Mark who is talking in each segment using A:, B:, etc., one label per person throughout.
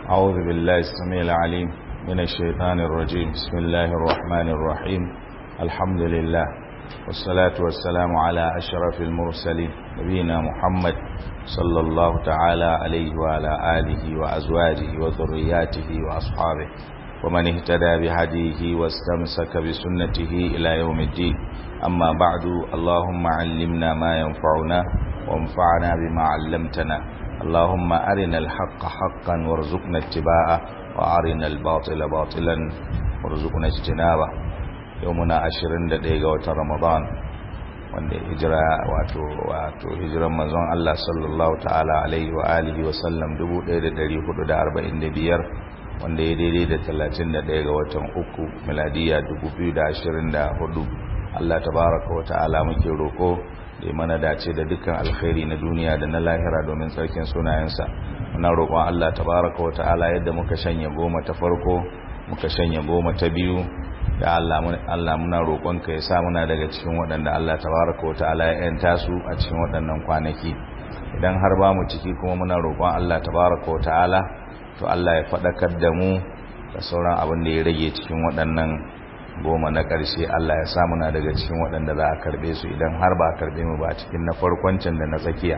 A: أعوذ بالله السميع العليم من الشيطان الرجيم بسم الله الرحمن الرحيم الحمد لله والصلاة والسلام على أشرف المرسلين نبينا محمد صلى الله تعالى عليه وعلى آله وأزواجه وذرياته وأصحابه ومن اهتدى بهديه واستمسك بسنته إلى يوم الدين أما بعد اللهم علمنا ما ينفعنا وانفعنا بما علمتنا اللهم أرنا الحق حقا وارزقنا اتباعه وأرنا الباطل باطلا وارزقنا اجتنابه يومنا عشرين دقيقة وتر رمضان wanda hijira wato wato hijiran manzon Allah sallallahu ta'ala alaihi wa alihi wa sallam 1445 wanda ya daidai da 31 ga watan uku miladiya 2024 Allah tabaraka wa ta'ala muke roko da mana dace da dukkan alkhairi na duniya da na lahira domin tsarkin sunayensa muna roƙon Allah tabaraka wa ta'ala yadda muka shanya goma ta farko muka shanya goma ta biyu da Allah Allah muna roƙonka ya sa muna daga cikin waɗanda Allah tabaraka wa ta'ala ya yanta su a cikin waɗannan kwanaki idan har ba mu ciki kuma muna roƙon Allah tabaraka wa ta'ala to Allah ya faɗakar da mu da sauran abin da ya rage cikin waɗannan goma na ƙarshe Allah ya sa muna daga cikin waɗanda za a karɓe su idan har ba a karɓe mu ba cikin na farkoncin da na tsakiya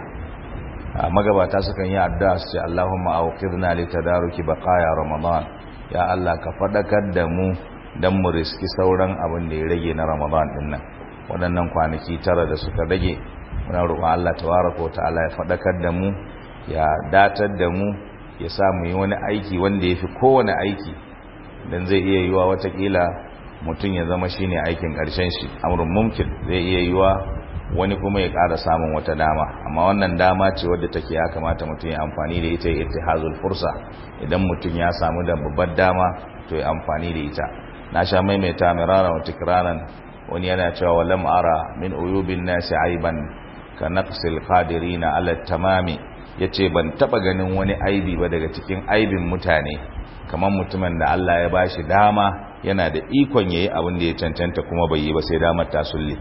A: magabata sukan yi addu'a su ce Allahumma awqidna li tadaruki baqaya ramadan ya Allah ka faɗakar da mu dan mu riski sauran abin da ya rage na ramadan din nan waɗannan kwanaki tara da suka rage muna roƙon Allah tabaraka ta'ala ya faɗakar da mu ya datar da mu ya sa mu yi wani aiki wanda ya fi kowane aiki dan zai iya yiwa watakila mutum ya zama shine aikin ƙarshen shi amrun mumkin zai iya yiwa wani kuma ya ƙara samun wata dama amma wannan dama ce wadda take ya kamata mutum ya amfani da ita ya ittihazul fursa idan mutum ya samu da babbar dama to ya amfani da ita na sha maimaita mirara wa tikraran wani yana cewa walam ara min uyubin nasi aiban ka naqsil qadirina ala tamami yace ban taba ganin wani aibi ba daga cikin aibin mutane kamar mutumin da Allah ya bashi dama yana da ikon yayi abin da ya cancanta kuma bai yi ba sai damar ta sulle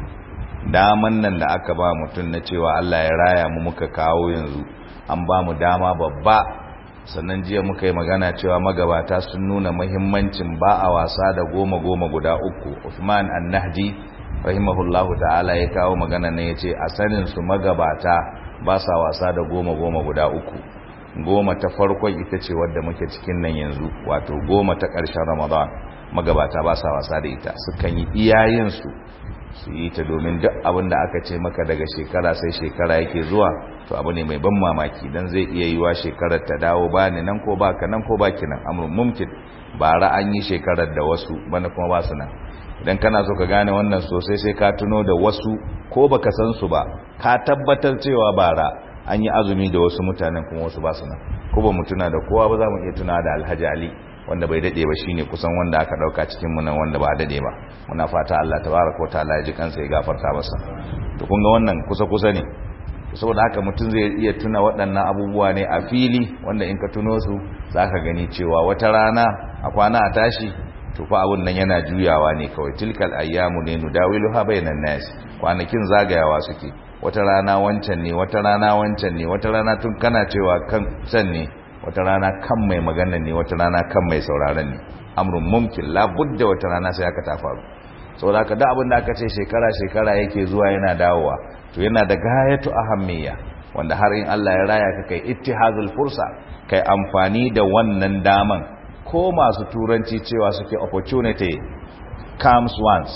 A: daman nan da aka ba mutum na cewa Allah ya raya mu muka kawo yanzu an ba mu dama babba sannan jiya muka yi magana cewa magabata sun nuna muhimmancin ba a wasa da goma goma guda uku Uthman an-Nahdi rahimahullahu ta'ala ya kawo magana ne yace a sanin su magabata ba sa wasa da goma goma guda uku goma ta farkon ita ce wadda muke cikin nan yanzu wato goma ta ƙarshen Ramadan magabata ba sa wasa da ita sukan yi iyayensu su yi ta domin duk abin da aka ce maka daga shekara sai shekara yake zuwa to abu ne mai ban mamaki dan zai iya yiwa shekarar ta dawo ba ni nan ko baka nan ko baki nan amrun mumkin bara an yi shekarar da wasu bana kuma ba su nan idan kana so ka gane wannan sosai sai ka tuno da wasu ko baka san su ba ka tabbatar cewa bara an yi azumi da wasu mutanen kuma wasu ba su nan ko ba mu tuna da kowa ba za mu iya tuna da Alhaji Ali wanda bai dade ba shine kusan wanda aka dauka cikin mu nan wanda ba dade ba muna fata Allah tabaaraka wataala ya ji kansa ya gafarta masa to kun ga wannan kusa kusa ne saboda haka mutum zai iya tuna waɗannan abubuwa ne a fili wanda in ka tuno su zaka gani cewa wata rana a kwana a tashi to fa abun nan yana juyawa ne kawai tilkal ayyamu ne nudawiluha bainan nas kwanakin zagayawa suke wata rana wancan ne wata rana wancan ne wata rana tun kana cewa kan san ne wata rana kan mai magana ne wata rana kan mai sauraron ne amrun mumkin labudda wata rana sai aka ta faru saboda haka da abin da aka ce shekara shekara yake zuwa yana dawowa to yana da gayatu ahammiya wanda har in Allah ya raya ka kai ittihazul fursa kai amfani da wannan daman ko masu turanci cewa suke opportunity comes once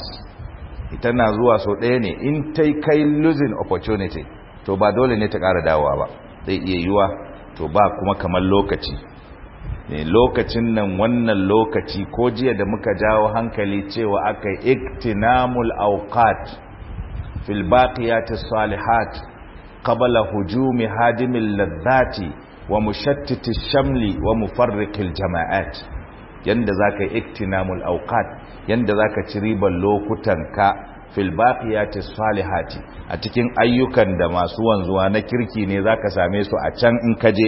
A: ita na zuwa so ɗaya ne in tai kai losing opportunity to ba dole ne ta ƙara dawowa ba zai iya yiwa to ba kuma kamar lokaci ne lokacin nan wannan lokaci ko jiya da muka jawo hankali cewa aka yi iktinamul awqat fil baqiyatis salihat qabla hujumi hadimil ladhati wa mushattiti shamli wa mufarriqil jama'at yanda zaka yi iktinamul awqat yanda zaka ci riban lokutan ka fil baqiyati salihati a cikin ayyukan da masu wanzuwa na kirki ne zaka same su a can in kaje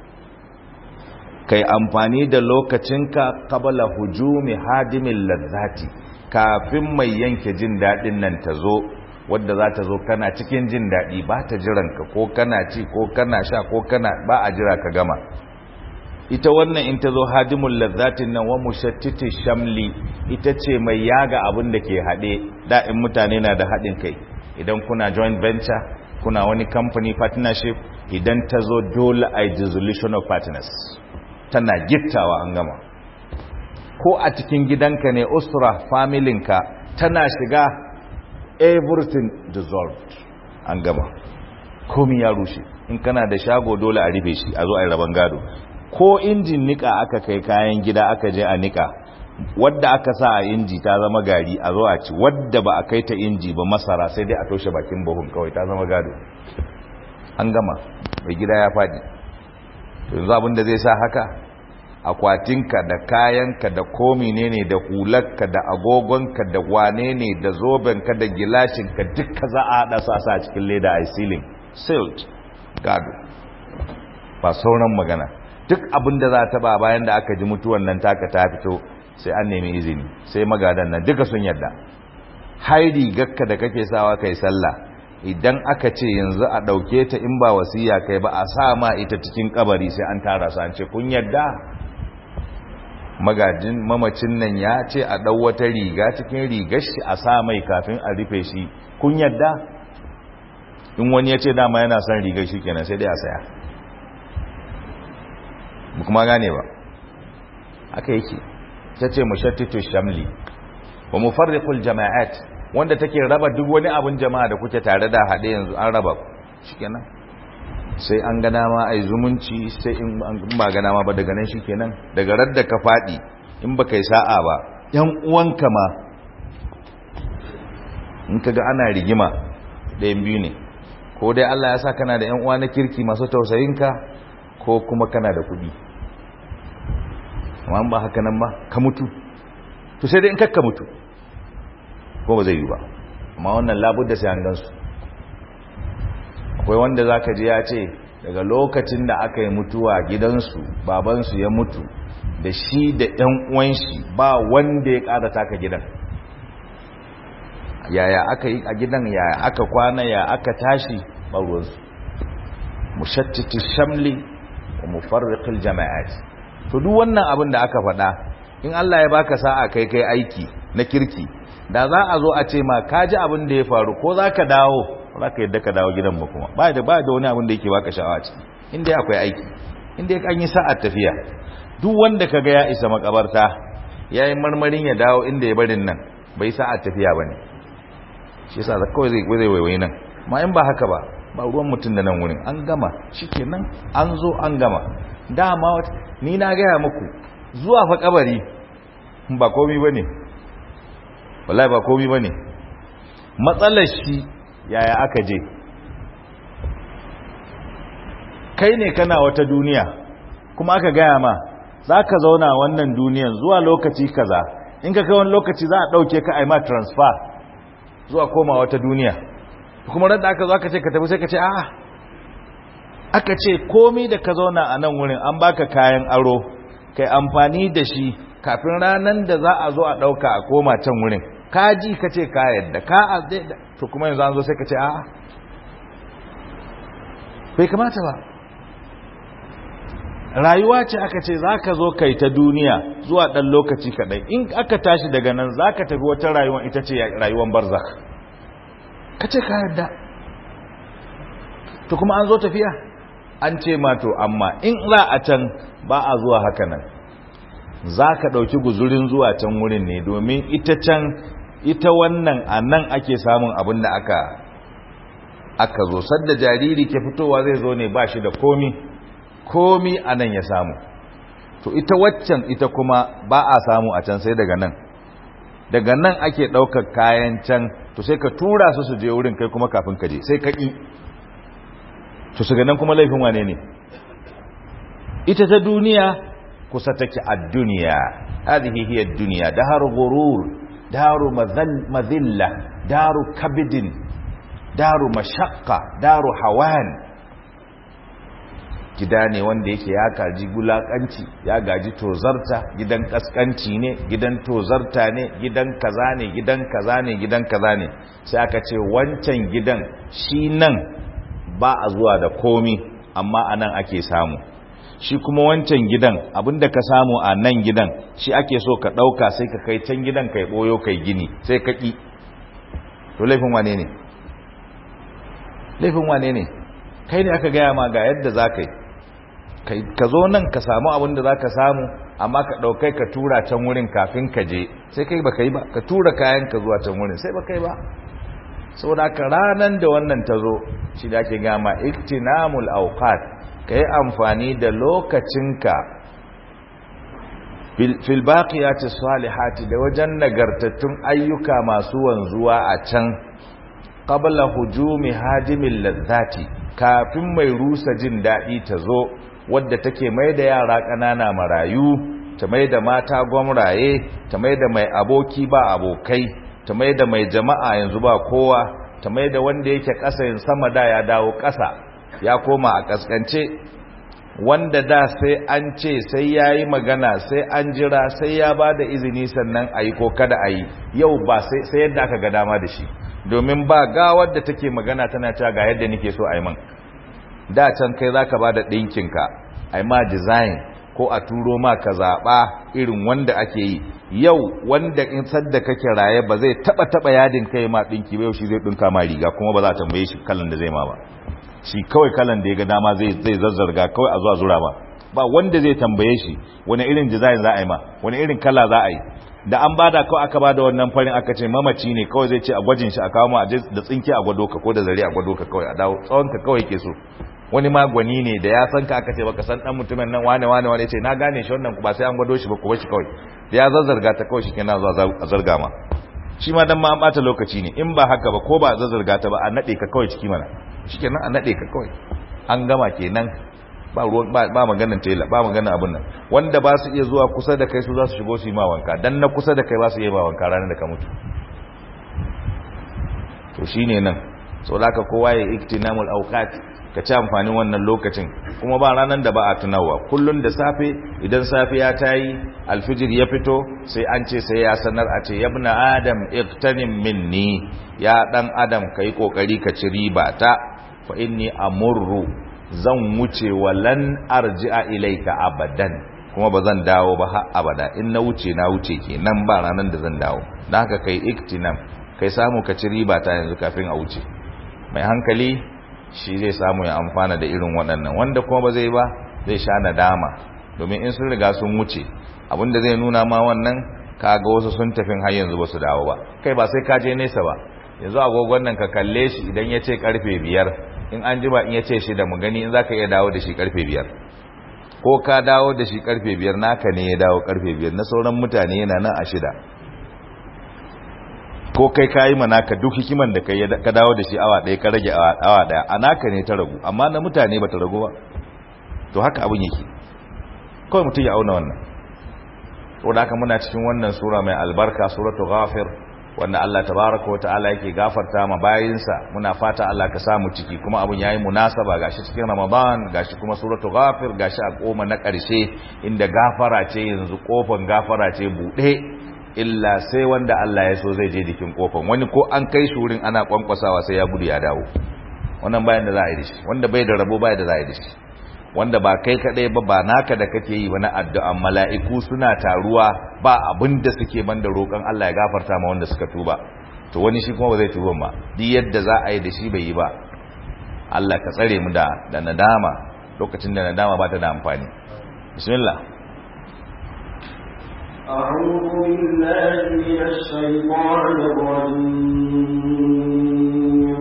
A: kai amfani da lokacinka qabla hujumi hadimil ladzati kafin mai yanke jin dadin nan ta zo wadda za ta zo kana cikin jin dadi ba ta jiran ka ko kana ci ko kana sha ko kana ba a jira ka gama ita wannan in ta zo hadimul lazzatin nan wa mushattiti shamli ita ce mai yaga abin da ke haɗe da in mutane na da haɗin kai idan kuna joint venture kuna wani company partnership idan ta zo dole a dissolution of partners tana gittawa an gama ko a cikin gidanka ne usra familinka tana shiga everything dissolved an gama komi ya rushe in kana da shago dole a rufe shi a zo a yi rabon gado ko injin nika aka kai kayan gida aka je a nika wadda aka sa a inji ta zama gari a zo a ci wadda ba a kai ta inji ba masara sai dai a toshe bakin buhun kawai ta zama gado an gama mai gida ya faɗi to yanzu abin da zai sa haka akwatinka da kayanka da komi ne ne da hularka da agogonka da wane ne da zobenka da gilashinka duka za a haɗa sa sa cikin leda a ceiling sealed gado ba sauran magana duk abin da za ta ba bayan da aka ji mutuwan nan taka ta fito sai an nemi izini sai magadan nan duka sun yadda haidi gakka da kake sawa kai sallah idan aka ce yanzu a ɗauke ta in ba wasiya kai ba a sa ma ita cikin kabari sai an tara su an ce kun yadda magajin mamacin nan ya ce a ɗau wata riga cikin rigar shi a sa mai kafin a rufe shi kun yadda in wani ya ce dama yana son rigar shi kenan sai dai a saya mu kuma gane ba aka yake ta ce mushattitu shamli wa mufarriqul jama'at wanda take raba duk wani abun jama'a da kuke tare da hade yanzu an raba shikenan sai an ga dama ai zumunci sai in ba ga dama ba daga nan shikenan daga radda ka fadi in baka yi sa'a ba yan uwanka ma in kaga ana rigima ɗayan biyu ne ko dai Allah ya sa kana da yan uwa na kirki masu tausayinka ko kuma kana da kuɗi amma ba haka nan ba ka mutu to sai dai in kakka mutu ko ba zai yi ba amma wannan labudda sai an gansu akwai wanda za ka ji ya ce daga lokacin da aka yi mutuwa gidansu babansu ya mutu da shi da ‘yan uwanshi ba wanda ya ƙara taka gidan yaya aka yi a gidan yaya aka kwana ya aka tashi ɓarwarsu mushattiti shamli wa mufarriqil jama'at to duk wannan abin da aka faɗa in Allah ya baka sa'a kai kai aiki na kirki da za a zo a ce ma ka ji abin da ya faru ko za ka dawo za ka yadda ka dawo gidan ba kuma ba da ba da wani abin da yake baka sha'awa ciki inda akwai aiki inda an yi sa'ar tafiya duk wanda ka ga ya isa makabarta ya yi marmarin ya dawo inda ya barin nan bai sa'ar tafiya ba ne shi yasa da kawai zai zai waiwai nan ma in ba haka ba ba ruwan mutum da nan wurin an gama shikenan an zo an gama dama ni na gaya muku zuwa fa kabari ba komi ba ne wallahi ba komi ba ne matsalar shi yaya aka je kai ne kana wata duniya kuma aka gaya ma za ka zauna wannan duniyan zuwa lokaci kaza in ka kai wani lokaci za a ɗauke ka aima transfer zuwa koma wata duniya kuma rada aka zo aka ce ka tafi sai ka ce a'a aka ce komi da ka zauna a nan wurin an baka kayan aro kai amfani da shi kafin ranar da za a zo a ɗauka a koma can wurin ka ji ka ce ka yadda ka a to kuma yanzu an zo sai ka ce a'a bai kamata ba rayuwa ce aka ce za ka zo kai ta duniya zuwa ɗan lokaci kaɗai in aka tashi daga nan za ka tafi wata rayuwa ita ce rayuwan barzak ka ce ka yadda to kuma an zo tafiya an ce ma to amma in za a can ba a zuwa haka nan za ka ɗauki guzurin zuwa can wurin ne domin ita can ita wannan a nan ake samun abin da aka aka zo sadda jariri ke fitowa zai zo ne ba shi da komi komi a nan ya samu to ita waccan ita kuma ba a samu a can sai daga nan daga nan ake ɗaukar kayan can to sai ka tura su su je wurin kai kuma kafin ka je sai ka ƙi to su nan kuma laifin wane ne ita ta duniya kusa take a duniya hadhihi hiya ad-dunya daru ghurur daru madhilla daru kabidin daru mashaqqa daru hawan gida ne wanda yake ya gaji gulakanci ya gaji tozarta gidan kaskanci ne gidan tozarta ne gidan kaza ne gidan kaza ne gidan kaza ne sai aka ce wancan gidan shi nan ba a zuwa da komi amma anan ake samu shi kuma wancan gidan abinda ka samu a nan gidan shi ake so ka ɗauka sai ka kai can gidan kai ɓoyo kai gini sai ka ƙi to laifin wane ne laifin wane ne kai ne aka gaya ma ga yadda za ka yi ka zo nan ka samu abin da za ka samu amma ka ɗaukai ka tura can wurin kafin ka je sai kai ba ka yi ba ka tura kayan ka zuwa can wurin sai ba ka yi ba saboda ka ranar da wannan ta zo shi da ake gama iktinamul auqat ka yi amfani da lokacinka fil baqiyati salihati da wajen nagartattun ayyuka masu wanzuwa a can qabla hujumi hajimil ladzati kafin mai rusa jin daɗi ta zo wadda take mai da yara ƙanana marayu ta mai da mata gwamraye ta mai da mai aboki ba abokai ta mai da mai jama'a yanzu ba kowa ta mai da wanda yake ƙasa yin sama da ya dawo ƙasa ya koma a ƙasƙance wanda da sai an ce sai ya yi magana sai an jira sai ya ba da izini sannan a yi ko kada a yi yau ba sai yadda aka ga dama da shi domin ba gawar da take magana tana cewa ga yadda nake so a yi man da can kai za ka ba da ɗinkinka a yi ma design ko a turo ma ka zaɓa irin wanda ake yi yau wanda in sadda kake raye ba zai taɓa taɓa yadin kai ma ɗinki ba yau shi zai ɗinka ma riga kuma ba za a tambaye shi kalan da zai ma ba shi kawai kalan da ya ga dama zai zai zazzarga kawai a zuwa zura ba ba wanda zai tambaye shi wani irin design za a yi ma wani irin kala za a yi da an bada kawai aka bada wannan farin aka ce mamaci ne kawai zai ce a gwajin shi a kawo ma da tsinke a gwado ka ko da zare a gwado ka kawai a dawo tsawon ka kawai ke so wani magwani ne da ya san ka aka ce baka san dan mutumin nan wane wane wane ce na gane shi wannan ba sai an gwado shi ba kuma shi kawai da ya zazzarga ta kawai shi kenan zuwa a zarga ma shi ma dan ma an bata lokaci ne in ba haka ba ko ba a zazzarga ta ba a nade ka kawai ciki mana shikenan a nade ka kawai an gama kenan ba ruwan ba maganan tela ba maganan abun nan wanda ba su iya zuwa kusa da kai su za su shigo su yi ma wanka dan na kusa da kai ba su iya ma wanka ranar da ka mutu to shine nan so da ka kowa ya iktinamul awqat ka ci amfanin wannan lokacin kuma ba ranar da ba a tunawa kullun da safe idan safiya ta yi alfijir ya fito sai an ce sai ya sanar a ce yabna adam iktanim minni ya dan adam kai kokari ka ci riba ta fa inni amurru zan wuce walan arji'a ilaika abadan kuma ba zan dawo ba har abada in na wuce na wuce kenan ba ranar da zan dawo dan haka kai iktinam kai samu ka ci riba ta yanzu kafin a wuce mai hankali shi zai samu ya amfana da irin waɗannan wanda kuma ba zai ba zai sha nadama domin in sun riga sun wuce abinda zai nuna ma wannan kaga wasu sun tafin har yanzu ba su dawo ba kai ba sai ka je nesa ba yanzu agogon nan ka kalle shi idan ya ce karfe biyar in an jima in ya ce shi da mu gani in za ka iya dawo da shi karfe biyar ko ka dawo da shi karfe biyar naka ne ya dawo karfe biyar na sauran mutane yana nan a shida ko kai ka yi manaka duk hikiman da kai ka dawo da shi awa ɗaya ka rage awa ɗaya a naka ne ta ragu amma na mutane ba ta ragu ba to haka abin yake kawai mutum ya auna wannan wadda haka muna cikin wannan sura mai albarka suratu ghafir wanda Allah tabaraka wa ta'ala yake gafarta ma bayinsa muna fata Allah ka samu ciki kuma abun yayi munasaba gashi cikin Ramadan gashi kuma suratu ghafir gashi a koma na ƙarshe inda gafara ce yanzu kofan gafara ce bude illa sai wanda Allah ya so zai je jikin kofan wani ko an kai shi wurin ana kwankwasawa sai ya gudu ya dawo wannan bayan da za a yi dashi wanda bai da rabo bai da za a yi dashi wanda ba kai kadai ba ba naka da kake yi wani addu'an mala'iku suna taruwa ba abin da suke banda roƙon Allah ya gafarta ma wanda suka tuba to wani shi kuma ba zai tuba ba duk yadda za a yi da shi bai yi ba Allah ka tsare mu da da nadama lokacin da nadama ba ta da amfani bismillah
B: أعوذ بالله من الشيطان الرجيم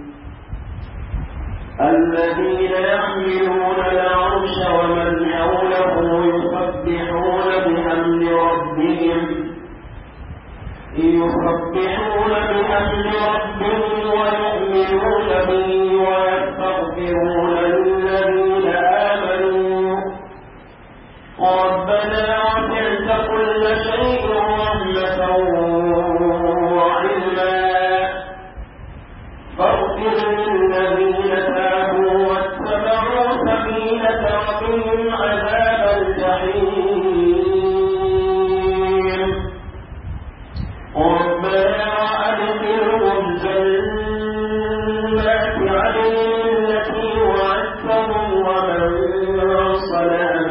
B: الذين يحملون العرش ومن حوله يسبحون بحمد ربهم يسبحون بحمد ربهم ويؤمنون به ويستغفرون للذين آمنوا ربنا وسعت كل شيء رحمة وعلما فاغفر للذين تابوا واتبعوا سبيلك وقهم عذاب الجحيم ربنا وأدخلهم جنات عدن التي وعدتهم ومن صلح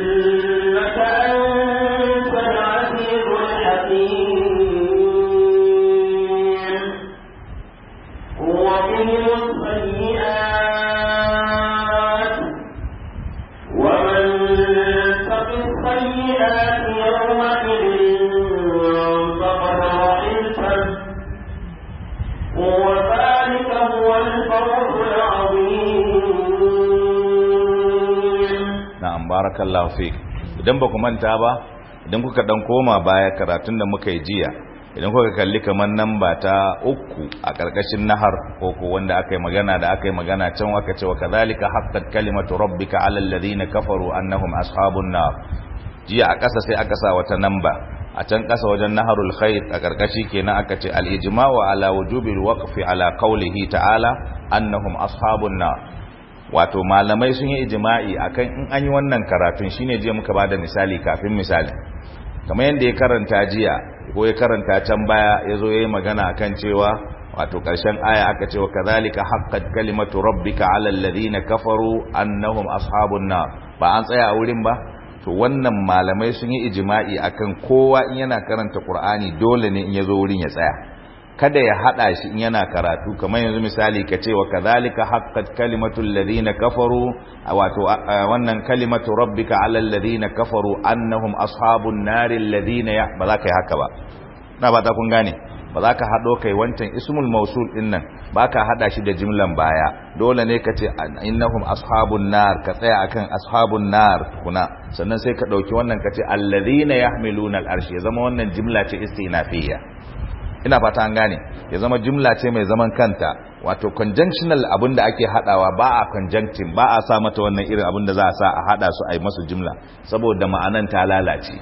B: إنك أنت العزيز الحكيم وقهم السيئات ومن تق السيئات يومئذ فقد رحمته وذلك هو الفوز العظيم
A: na'am barakallahu fik idan ba ku manta ba idan kuka dan koma baya karatun da muka yi jiya idan kuka kalli kamar namba ta uku a karkashin nahar ko ko wanda aka yi magana da aka yi magana can aka ce wa kadhalika haqqat kalimatu rabbika alal ladina kafaru annahum ashabun nar jiya a ƙasa sai aka sa wata namba a can ƙasa wajen naharul khair a karkashi kenan aka ce al ijma'u ala wujubil waqfi ala qawlihi ta'ala annahum ashabun nar wato malamai sun yi ijma'i akan in an yi wannan karatun shine jiya muka bada misali kafin misali kamar yadda ya karanta jiya ko ya karanta can baya ya zo ya yi magana akan cewa wato ƙarshen aya aka cewa kazalika haqqat kalimatu rabbika alal ladina kafaru annahum ashabun nar ba an tsaya a wurin ba to wannan malamai sun yi ijma'i akan kowa in yana karanta qur'ani dole ne in yazo wurin ya tsaya kada ya hada shi in yana karatu kamar yanzu misali ka ce wa kadhalika haqqat kalimatul ladina kafaru wato wannan kalimatu rabbika alal ladina kafaru annahum ashabun nari alladhina ya ba za ka yi haka ba na ba ta kun gane ba za ka hado kai wancan ismul mausul din nan ba ka hada shi da jimlan baya dole ne ka ce innahum ashabun nar ka tsaya akan ashabun nar kuna sannan sai ka dauki wannan ka ce alladhina yahmiluna al'arshi ya zama wannan jimla ce istinafiyya ina fata an gane ya zama jumla ce mai zaman kanta wato conjunctional abin da ake hadawa ba a conjuncting ba a sa mata wannan irin abin da za a sa a hada su a yi masu jumla saboda ma'anan ta lalace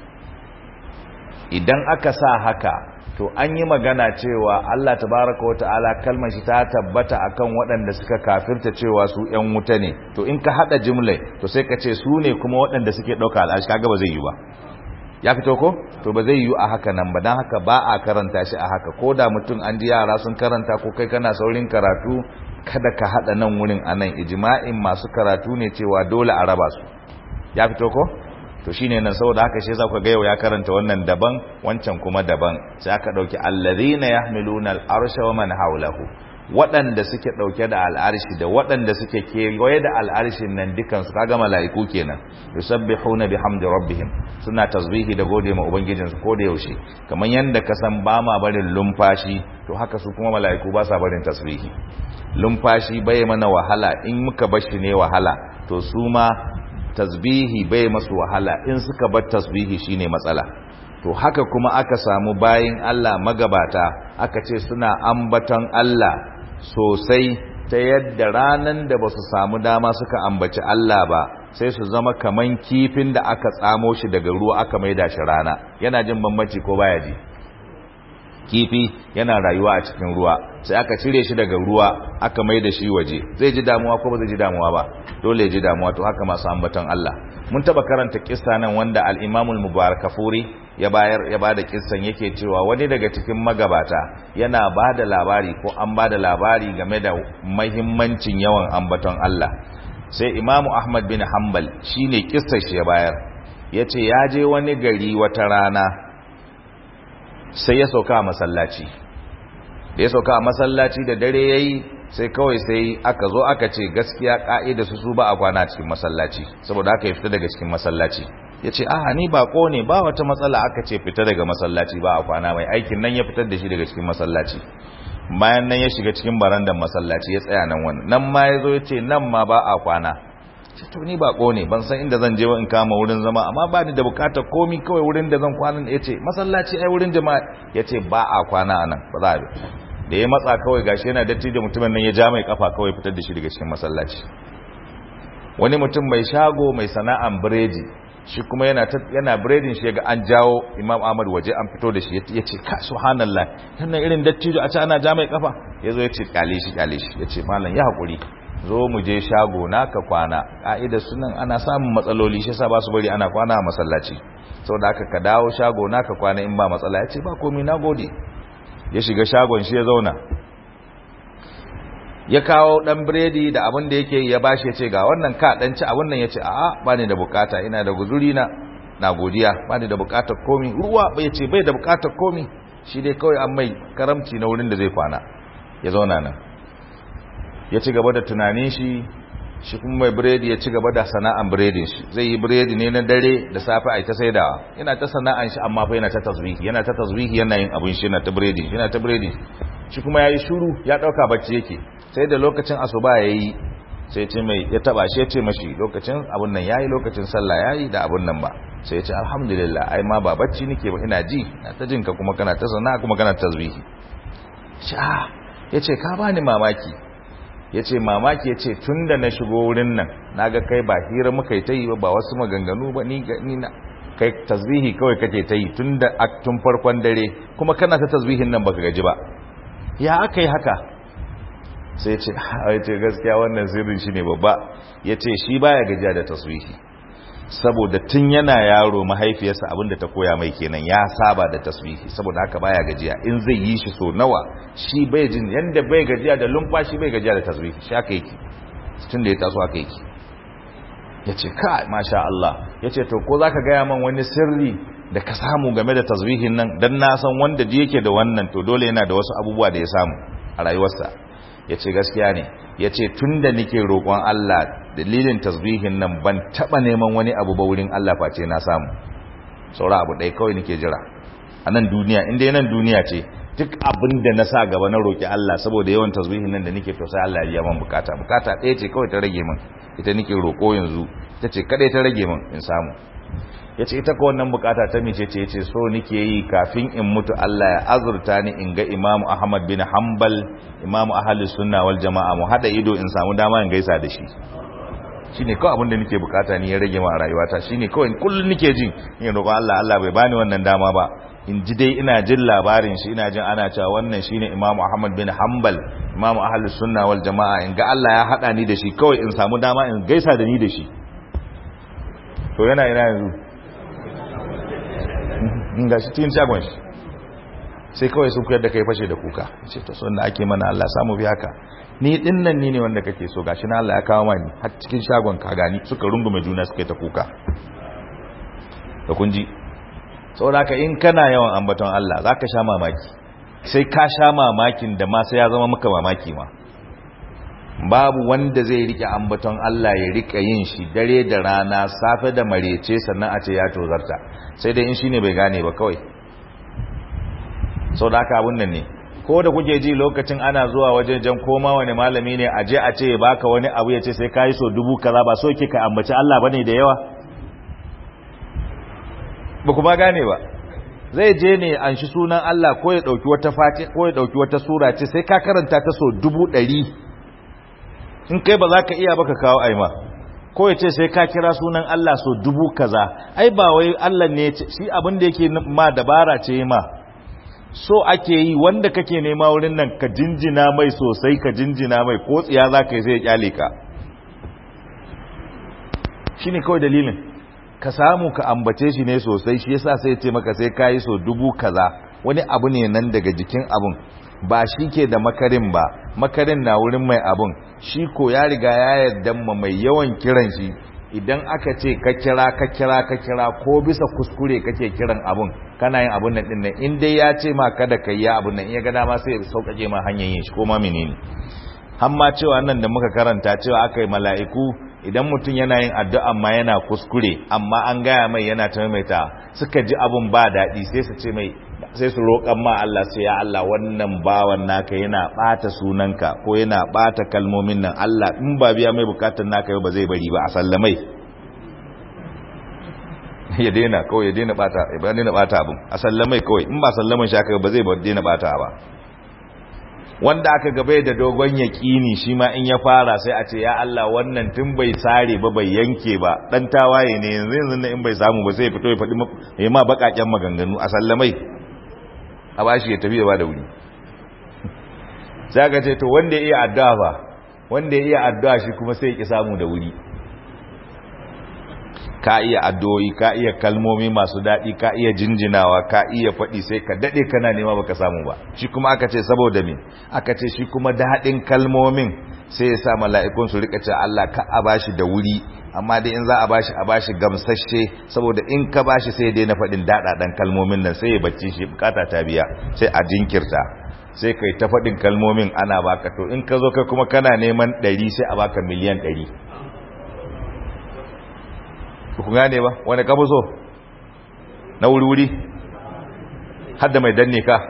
A: idan aka sa haka to an yi magana cewa Allah tabaraka wa ta'ala kalmar shi ta tabbata akan waɗanda suka kafirta cewa su ƴan wuta ne to in ka hada jumlai to sai ka ce su ne kuma waɗanda suke ɗauka al'ashi kaga ba zai yi ba ya fito ko to ba zai yi a haka nan ba don haka ba a karanta shi a haka ko da mutum an ji yara sun karanta ko kai kana saurin karatu kada ka haɗa nan wurin a nan ijma'in masu karatu ne cewa dole a raba su ya fito ko to shine nan saboda haka shi za ku ga yau ya karanta wannan daban wancan kuma daban sai aka dauki allazina yahmiluna al-arsha wa man hawlahu waɗanda suke ɗauke da al'arshi da waɗanda suke kewaye da al'arshin nan dukansu kaga mala'iku kenan yusabbihuna bihamdi rabbihim suna tasbihi da gode ma ubangijinsu ko da yaushe kamar yanda ka san ba ma barin lumfashi to haka su kuma mala'iku ba sa barin tasbihi lumfashi bai mana wahala in muka bar shi ne wahala to su ma tasbihi bai masu wahala in suka bar tasbihi shine matsala to haka kuma aka samu bayin Allah magabata aka ce suna ambaton Allah sosai ta yadda ranan da ba su samu dama suka ambaci Allah ba sai su zama kaman kifin da aka tsamo shi daga ruwa aka maida shi rana yana jin bambanci ko baya ji kifi yana rayuwa a cikin ruwa sai aka cire shi daga ruwa aka maida shi waje zai ji damuwa ko ba zai ji damuwa ba dole ya ji damuwa to haka masu ambaton Allah mun taba karanta kissa nan wanda al-Imam al-Mubarakafuri ya bayar ya bada kissan yake cewa wani daga cikin magabata yana bada labari ko an bada labari game da muhimmancin yawan ambaton Allah sai Imam Ahmad bin Hanbal shine kissar shi ya bayar yace ya je wani gari wata rana sai ya sauka a masallaci da ya sauka a masallaci da dare yayi sai kawai sai aka zo aka ce gaskiya ka'ida su su ba a kwana cikin masallaci saboda aka yi fita daga cikin masallaci ya ce aha ni bako ne ba wata matsala aka ce fita daga masallaci ba a kwana mai aikin nan ya fitar da shi daga cikin masallaci bayan nan ya shiga cikin barandan masallaci ya tsaya nan wani nan ma ya zo ya ce nan ma ba a kwana ce to ni bako ne ban san inda zan je in kama wurin zama amma ba ni da bukatar komi kawai wurin da zan kwana ya ce masallaci ai wurin jama'a ya ce ba a kwana a nan ba za a da ya matsa kawai gashi yana datti da mutumin nan ya ja mai kafa kawai fitar da shi daga cikin masallaci wani mutum mai shago mai sana'an biredi shi kuma yana yana biredin shi ga an jawo Imam Ahmad waje an fito da shi ya ce ka subhanallah wannan irin dattijo a ce ana ja mai kafa yazo ya ce kale shi kale shi ya ce mallam ya hakuri zo mu je shago na ka kwana ka'idar sunan ana samun matsaloli shi yasa ba su bari ana kwana a masallaci saboda haka ka dawo shago na ka kwana in ba matsala ya ce ba komai nagode ya shiga shagon shi ya zauna ya kawo dan biredi da abin da yake ya bashi ya ce ga wannan ka dan ci abin nan ya ce a'a ba ni da bukata ina da guzuri na na godiya ba ni da bukatar komi ruwa bai ce bai da bukatar komi shi dai kawai an mai karamci na wurin da zai kwana ya zauna nan ya ci gaba da tunanin shi shi kuma mai biredi ya ci gaba da sana'an biredin shi zai yi biredi ne na dare da safe a ta saidawa yana ta sana'an shi amma fa yana ta tasbihi yana ta tasbihi yana yin abin shi yana ta biredi yana ta biredi shi kuma yayi shiru ya dauka bacci yake sai da lokacin asuba yayi sai ce mai ya taba shi ya ce mashi lokacin abun nan yayi lokacin sallah yayi da abun nan ba sai ya ce alhamdulillah ai ma ba bacci nake ba ina ji na ta jinka kuma kana ta sana'a kuma kana tasbihi sha yace ka bani mamaki ya ce mamaki ya ce tun da na shigo wurin nan na ga kai ba hira muka yi ta yi ba wasu maganganu ba ni na kai tasbihi kawai kake ta yi tun da tun farkon dare kuma kana ta tasbihin nan baka gaji ba ya aka yi haka sai ce ya ce gaskiya wannan sirrin shi ne babba ya ce shi baya gajiya da tasbihi saboda tun yana yaro mahaifiyarsa abinda ta koya mai kenan ya saba da tasbihi saboda haka baya gajiya in zai yi shi so nawa shi bai jin yanda bai gajiya da lumfashi bai gajiya da tasbihi shi aka yake tun da ya taso aka yake ya ce ka masha Allah ya ce to ko za ka gaya man wani sirri da ka samu game da tasbihin nan don na san wanda ji yake da wannan to dole yana da wasu abubuwa da ya samu a rayuwarsa ya ce gaskiya ne ya ce tun da nike roƙon Allah dalilin tasbihin nan ban taɓa neman wani abu ba wurin Allah face na samu saura abu ɗaya kawai nike jira a nan duniya inda nan duniya ce duk abin da na sa gaba na roƙi Allah saboda yawan tasbihin nan da nike to sai Allah ya man bukata bukata ɗaya ce kawai ta rage min ita nike roƙo yanzu ita ce kadai ta rage min in samu ya ce ita ka wannan bukata ta mice ce ce so nike yi kafin in mutu Allah ya azurta ni in ga imamu ahmad bin hanbal imamu ahli sunna wal jama'a mu hada ido in samu dama in gaisa da shi shine kawai abin da nike bukata ni ya rage ma rayuwata shine kawai kullun nike jin in roƙon Allah Allah bai bani wannan dama ba in ji dai ina jin labarin shi ina jin ana cewa wannan shine imamu ahmad bin hanbal imamu ahli sunna wal jama'a in ga Allah ya hada ni da shi kawai in samu dama in gaisa da ni da shi to yana ina yanzu ga shi cikin shagon shi sai kawai sun kuyar da kai fashe da kuka ce ta son da ake mana Allah samu biya ka ni din nan ni ne wanda kake so gashi na Allah ya kawo mani har cikin shagon ka gani suka rungume juna suka ta kuka da kun ji saboda ka in kana yawan ambaton Allah zaka sha mamaki sai ka sha mamakin da ma sai ya zama maka mamaki ma babu wanda zai rike ambaton Allah ya rika yin shi dare da rana safe da marece sannan a ce ya tozarta sai dai in shine bai gane ba kawai sau da aka abun nan ne ko da kuke ji lokacin ana zuwa wajen jan koma wani malami ne a je a ce baka wani abu ya ce sai ka yi so dubu kaza ba so ke ka ambaci Allah bane da yawa ba kuma gane ba zai je ne an shi sunan Allah ko ya dauki wata fati ko ya dauki wata sura ce sai ka karanta ta so dubu ɗari in kai ba za ka iya baka kawo aima ko ya ce sai ka kira sunan Allah so dubu kaza ai ba wai Allah ne shi abin da yake ma dabara ce ma so ake yi wanda kake nema wurin nan ka jinjina mai sosai ka jinjina mai ko tsiya za ka yi sai ya kyale ka shi ne kawai dalilin ka samu ka ambace shi ne sosai shi yasa sai ce maka sai ka yi so dubu kaza wani abu ne nan daga jikin abun ba shi ke da makarin ba makarin na wurin mai abun shi ko ya riga ya yarda ma mai yawan kiran shi idan aka ce ka kira ka kira ka kira ko bisa kuskure kake kiran abun kana yin abun nan din nan in dai ya ce ma kada ka yi abun nan in ya ga dama sai ya sauƙaƙe ma hanyar yin shi ko ma menene hamma cewa nan da muka karanta cewa aka yi mala'iku idan mutum yana yin addu'a ma yana kuskure amma an gaya mai yana ta maimaita suka ji abun ba daɗi sai su ce mai sai su roƙan ma Allah sai ya Allah wannan bawan naka yana ɓata sunanka ko yana ɓata kalmomin nan Allah in ba biya mai bukatar naka yau ba zai bari ba a sallamai ya daina kawai ya daina ɓata ya daina ɓata abin a sallamai kawai in ba sallaman shi aka ba zai daina ɓata ba wanda aka gaba da dogon yaƙini shi ma in ya fara sai a ce ya Allah wannan tun bai sare ba bai yanke ba dan tawaye ne yanzu yanzu in bai samu ba sai ya fito ya faɗi ya ma baƙaƙen maganganu a sallamai a bashi ya tafi ya ba da wuri sai ka ce to wanda ya iya addu'a ba wanda ya iya addu'a shi kuma sai ya ki samu da wuri ka iya addu'o'i ka iya kalmomi masu daɗi ka iya jinjinawa ka iya faɗi sai ka daɗe kana nema baka samu ba shi kuma aka ce saboda me aka ce shi kuma daɗin kalmomin sai ya sa mala'ikun su rika ce Allah ka a bashi da wuri amma dai in za a bashi a bashi gamsashe saboda in ka bashi sai ya daina faɗin daɗaɗan kalmomin nan sai ya bacci shi bukata ta biya sai a jinkirta sai kai ta faɗin kalmomin ana baka to in ka zo kai kuma kana neman ɗari sai a baka miliyan ɗari ku gane ba wani ka so na wuri-wuri hadda mai danne ka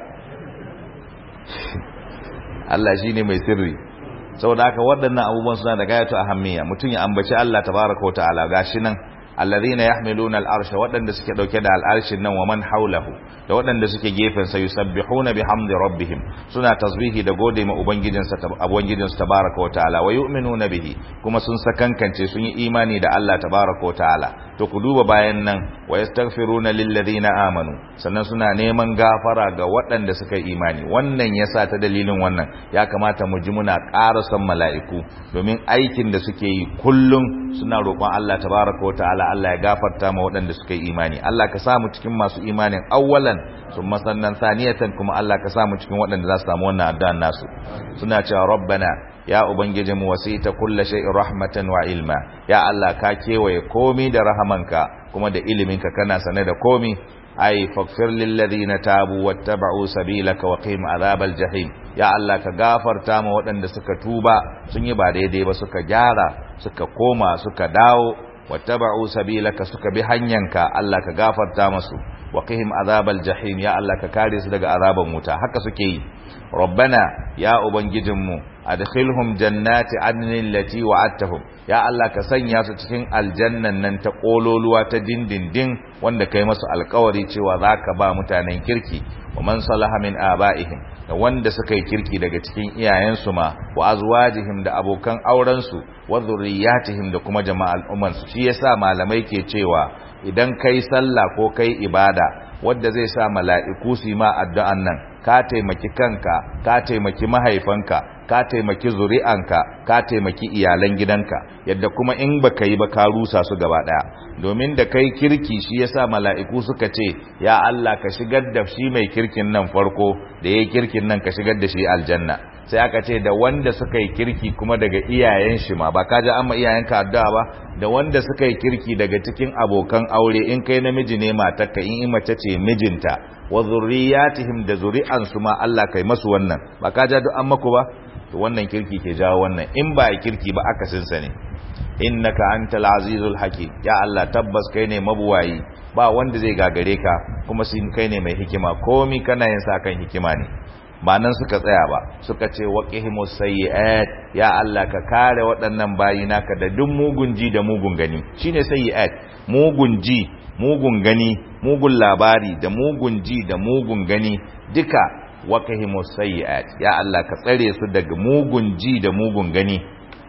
A: Allah shi ne mai sirri saboda haka waɗannan abubuwan suna da gayatu a hammiya mutum ya ambaci Allah tabaraka wa ta'ala gashi nan alladhina yahmiluna al'arsha waɗanda suke dauke da al'arshin nan wa man haulahu da waɗanda suke gefen sa yusabbihuna bihamdi rabbihim suna tasbihi da gode ma ubangijinsa ubangijinsu tabaraka wa ta'ala wa yu'minuna bihi kuma sun sakankance sun yi imani da Allah tabaraka wa ta'ala to ku duba bayan nan wa yastaghfiruna lil ladina amanu sannan suna neman gafara ga waɗanda suka yi imani wannan yasa ta dalilin wannan ya kamata mu ji muna ƙara son mala'iku domin aikin da suke yi kullum suna roƙon Allah tabaraka wa ta'ala Allah ya gafarta ma waɗanda suka yi imani Allah ka samu cikin masu imanin awwalan summa sannan saniyatan kuma Allah ka samu cikin waɗanda za su samu wannan addu'an nasu suna cewa rabbana ya ubangijinmu wasita kulla shay'in rahmatan wa ilma ya Allah ka kewaye komi da rahamanka kuma da iliminka kana sane da komi ai faghfir lil ladina tabu wattaba'u sabilaka wa qim azabal jahim ya Allah ka gafarta ma waɗanda suka tuba sun yi ba daidai ba suka gyara suka koma suka dawo wattaba'u sabilaka suka bi hanyanka Allah ka gafarta masu wa qihim azabal jahim ya Allah ka kare su daga azaban wuta haka suke yi rabbana ya ubangijinmu adkhilhum jannati adnin lati wa'adtahum ya Allah ka sanya su cikin aljannan nan ta kololuwa ta dindindin wanda kai masu alkawari cewa zaka ba mutanen kirki wa man salaha min abaihim da wanda suka yi kirki daga cikin iyayensu ma wa azwajihim da abokan aurensu wa zurriyatihim da kuma jama'al umman su shi yasa malamai ke cewa idan kai sallah ko kai ibada wanda zai sa mala'iku su yi ma addu'an nan ka taimaki kanka ka taimaki mahaifanka ka taimaki zuri'anka ka taimaki iyalan gidanka yadda kuma in baka yi ba ka rusa su gaba daya domin da kai kirki shi yasa mala'iku suka ce ya Allah ka shigar da shi mai kirkin nan farko da yayi kirkin nan ka shigar da shi aljanna sai aka ce da wanda suka yi kirki kuma daga iyayen shi ma ba ka ji amma iyayenka addu'a ba da wanda suka yi kirki daga cikin abokan aure in kai namiji ne matarka in mace ce mijinta wa zurriyatihim da zuri'ansu ma Allah kai masu wannan ba ka ja duk an maku ba to wannan kirki ke jawo wannan in ba kirki ba akasin sa ne innaka antal azizul hakim ya Allah tabbas kai ne mabuwayi ba wanda zai gagare ka kuma sin kai ne mai hikima komi kana yin sa kan hikima ne ba nan suka tsaya ba suka ce waqihimus sayyi'at ya Allah ka kare waɗannan bayi naka da duk mugun ji da mugun gani shine sayyi'at mugun ji mugun gani mugun labari da mugun ji da mugun gani duka waqihimus sayyi'at ya Allah ka tsare su daga mugun ji da mugun gani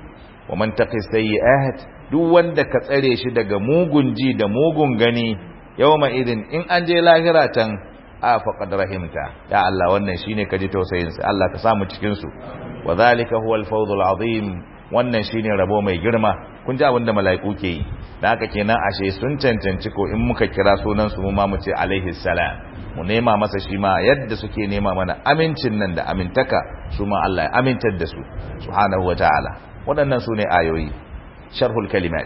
A: wa man taqi sayyi'at duk wanda ka tsare shi daga mugun ji da mugun gani yawma idin in an je lahira tan a faqad rahimta ya Allah wannan shine kaji tausayin sa Allah ka samu cikin su wa zalika huwa al-fawzul azim wannan shine rabo mai girma kun ji abinda mala'iku ke yi da haka kenan ashe sun cancanci ko in muka kira sunan su mu ma mu ce alaihi salam mu nema masa shi ma yadda suke nema mana amincin nan da amintaka su ma Allah ya amintar da su subhanahu wa ta'ala waɗannan su ne ayoyi sharhul kalimat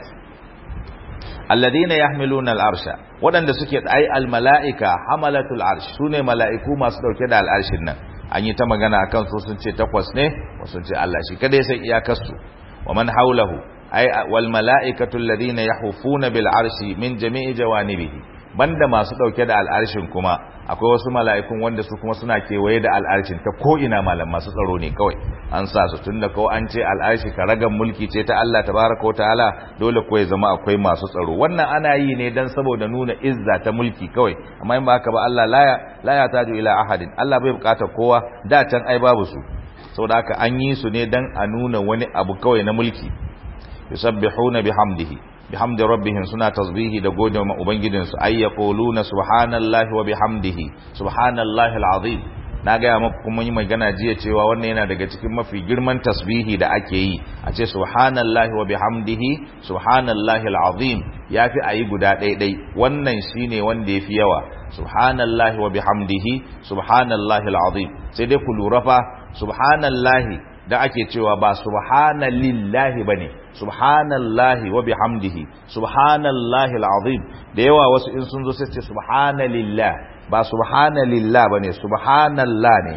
A: alladhina yahmiluna al-arsha waɗanda suke ai al-mala'ika hamalatul arsh sune mala'iku masu dauke da al-arshin nan an yi ta magana akan su sun ce takwas ne wasu sun ce Allah shi kada ya san iyakar su wa man hawlahu ai wal mala'ikatu alladhina yahufuna bil arshi min jami'i jawanibihi banda masu dauke da al'arshin kuma akwai wasu mala'ikun wanda su kuma suna kewaye da al'arshin ta ko ina malam masu tsaro ne kawai an sa su tunda ko an ce al'arshi karagan mulki ce ta Allah tabaraka ta'ala dole ko ya zama akwai masu tsaro wannan ana yi ne dan saboda nuna izza ta mulki kawai amma in ba haka ba Allah la ya la ya taju ila ahadin Allah bai bukatar kowa da can ai babu su saboda haka an yi su ne dan a nuna wani abu kawai na mulki yusabbihuna bihamdihi bihamdi rabbihim suna tasbihi da gode wa ubangijinsu ay yaquluna subhanallahi wa bihamdihi subhanallahi alazim na gaya maku kuma yi magana jiya cewa wannan yana daga cikin mafi girman tasbihi da ake yi a ce subhanallahi wa bihamdihi subhanallahi alazim yafi ayi guda ɗaiɗai wannan shine wanda yafi yawa subhanallahi wa bihamdihi subhanallahi alazim sai dai ku lura fa subhanallahi da ake cewa ba subhanalillahi bane subhanallahi wa bihamdihi subhanallahi alazim da yawa wasu in sun zo sai ce subhanalillah ba subhanalillah bane subhanallah ne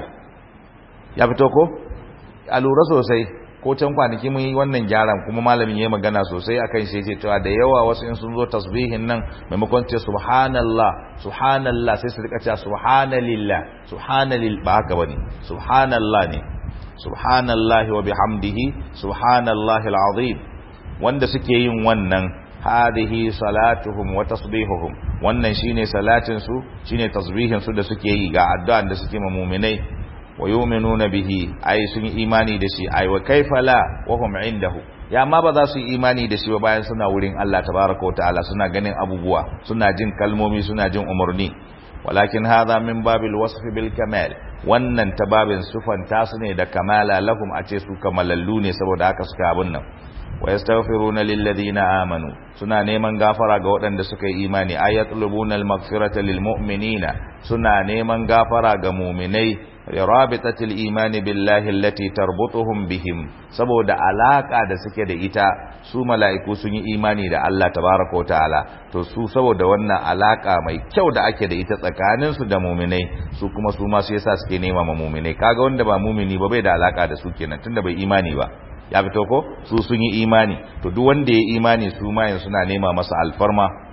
A: ya fito ko a lura sosai ko can kwanaki mun yi wannan gyaran kuma malamin yayi magana sosai akan shi yace cewa da yawa wasu in sun zo tasbihin nan maimakon ce subhanallah subhanallah sai su rika cewa subhanalillah subhanalil ba haka bane subhanallah ne subhanallahi wa bihamdihi subhanallahi alazim wanda suke yin wannan hadhihi salatuhum wa tasbihuhum wannan shine salatin su shine tasbihin su da suke yi ga addu'an da suke ma mu'minai wa yu'minuna bihi ay sun yi imani da shi ay wa kaifa la wa hum indahu ya ma ba za su yi imani da shi ba bayan suna wurin Allah tabaraka wa ta'ala suna ganin abubuwa suna jin kalmomi suna jin umarni walakin hadha min babil wasf bil kamal wannan ta babin sufanta su ne da kamala lahum a ce su kamalallu ne saboda haka suka abun nan wa yastaghfiruna lil ladina amanu suna neman gafara ga waɗanda suka yi imani ayatlubuna al maghfirata lil mu'minina suna neman gafara ga mu'minai rabitatil imani billahi allati tarbutuhum bihim saboda alaka da suke da ita su mala'iku sun yi imani da Allah tabaraka ta'ala to su saboda wannan alaka mai kyau da ake da ita tsakanin su da mu'minai su kuma su ma su yasa suke nema ma mu'minai kaga wanda ba mu'mini ba bai da alaka da su kenan tunda bai imani ba ya fito ko su sun yi imani to duk wanda ya imani su ma yanzu suna nema masa alfarma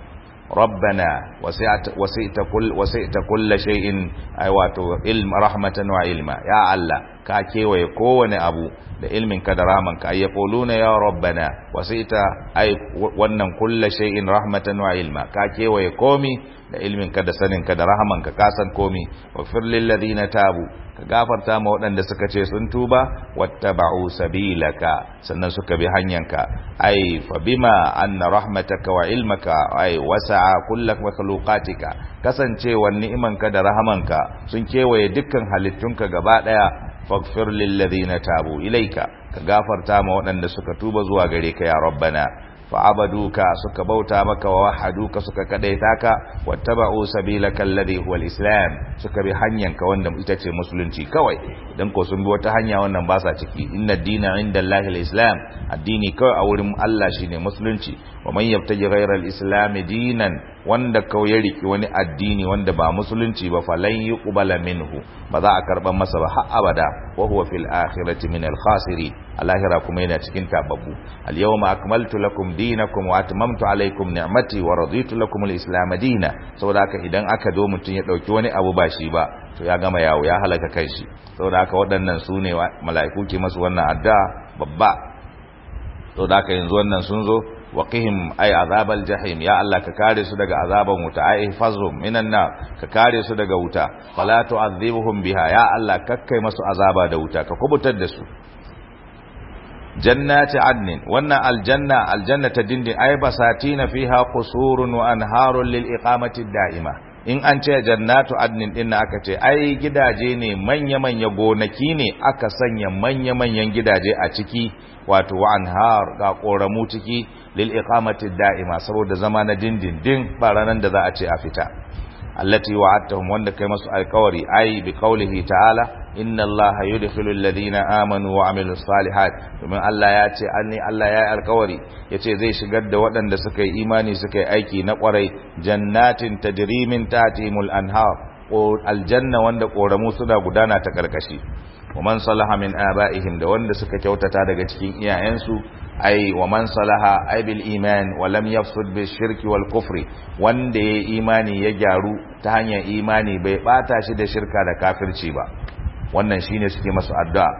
A: ربنا وسعت وسعت كل وسعت كل شيء اي wato ilm rahmatan wa ilma ya Allah ka kewaye kowane abu da ilmin ka da rahman ka ya quluna ya rabbana wasita ai wannan kullu shay'in rahmatan wa ilma ka kewaye komi da ilmin ka da sanin ka da rahman ka ka san komi wa fir lil ladina tabu ka gafarta ma waɗanda suka ce sun tuba wattaba'u sabilaka sannan suka bi hanyanka ai fa bima anna rahmataka wa ilmaka ai wasa'a kullak makhluqatika kasancewa ni'imanka da rahamanka sun kewaye dukkan halittunka gaba daya faghfir lil ladina tabu ilaika ka gafarta ma waɗanda suka tuba zuwa gare ka ya rabbana fa'abaduka suka bauta maka wa wahaduka suka kadaita ka wattaba'u sabilaka alladhi huwa islam suka bi hanyanka wanda ita ce musulunci kawai dan ko sun bi wata hanya wannan ba sa ciki inna dina indallahi alislam addini kawai a wurin Allah shine musulunci wa man yabtaji ghayra alislam dinan wanda kawai ya riki wani addini wanda ba musulunci ba falan yuqbala minhu ba za a karban masa ba har abada wa huwa fil akhirati min al khasirin alahira kuma yana cikin tababbu al yawma akmaltu lakum dinakum wa atmamtu alaykum ni'mati wa raditu lakum al islam dina saboda haka idan aka zo mutun ya dauki wani abu ba shi ba to ya gama yawo ya halaka kanshi saboda haka waɗannan su ne mala'iku ke masu wannan addu'a babba saboda haka yanzu wannan sun zo waqihim ay azabal jahim ya Allah ka kare su daga azaban wuta ay fazrum minan nar ka kare su daga wuta fala tu'adhibuhum biha ya Allah kakkai masu azaba da wuta ka kubutar da su jannati adnin wannan aljanna aljanna ta dindin ay basatina fiha qusurun wa anharun lil iqamati da'ima in an ce jannatu adnin din aka ce ai gidaje ne manya-manya gonaki ne aka sanya manya-manyan gidaje a ciki wato wa anhar ga koramu ciki lil iqamati da'ima saboda zama na dindindin ba ranan da za a ce a fita allati wa'adtahum wanda kai masu alkawari ai bi qaulihi ta'ala inna allaha yudkhilu alladhina amanu wa amilus salihat domin Allah ya ce anni Allah ya yi alkawari yace zai shigar da waɗanda suka yi imani suka yi aiki na kwarai jannatin tajri min tahtihimul anhar ko aljanna wanda koramu suna gudana ta karkashi wa man salaha min aba'ihim da wanda suka kyautata daga cikin iyayensu ai wa man salaha ai bil iman wa lam yafsud bil shirki wal kufri wanda ya imani ya gyaru ta hanyar imani bai bata shi da shirka da kafirci ba wannan shine suke masu addu'a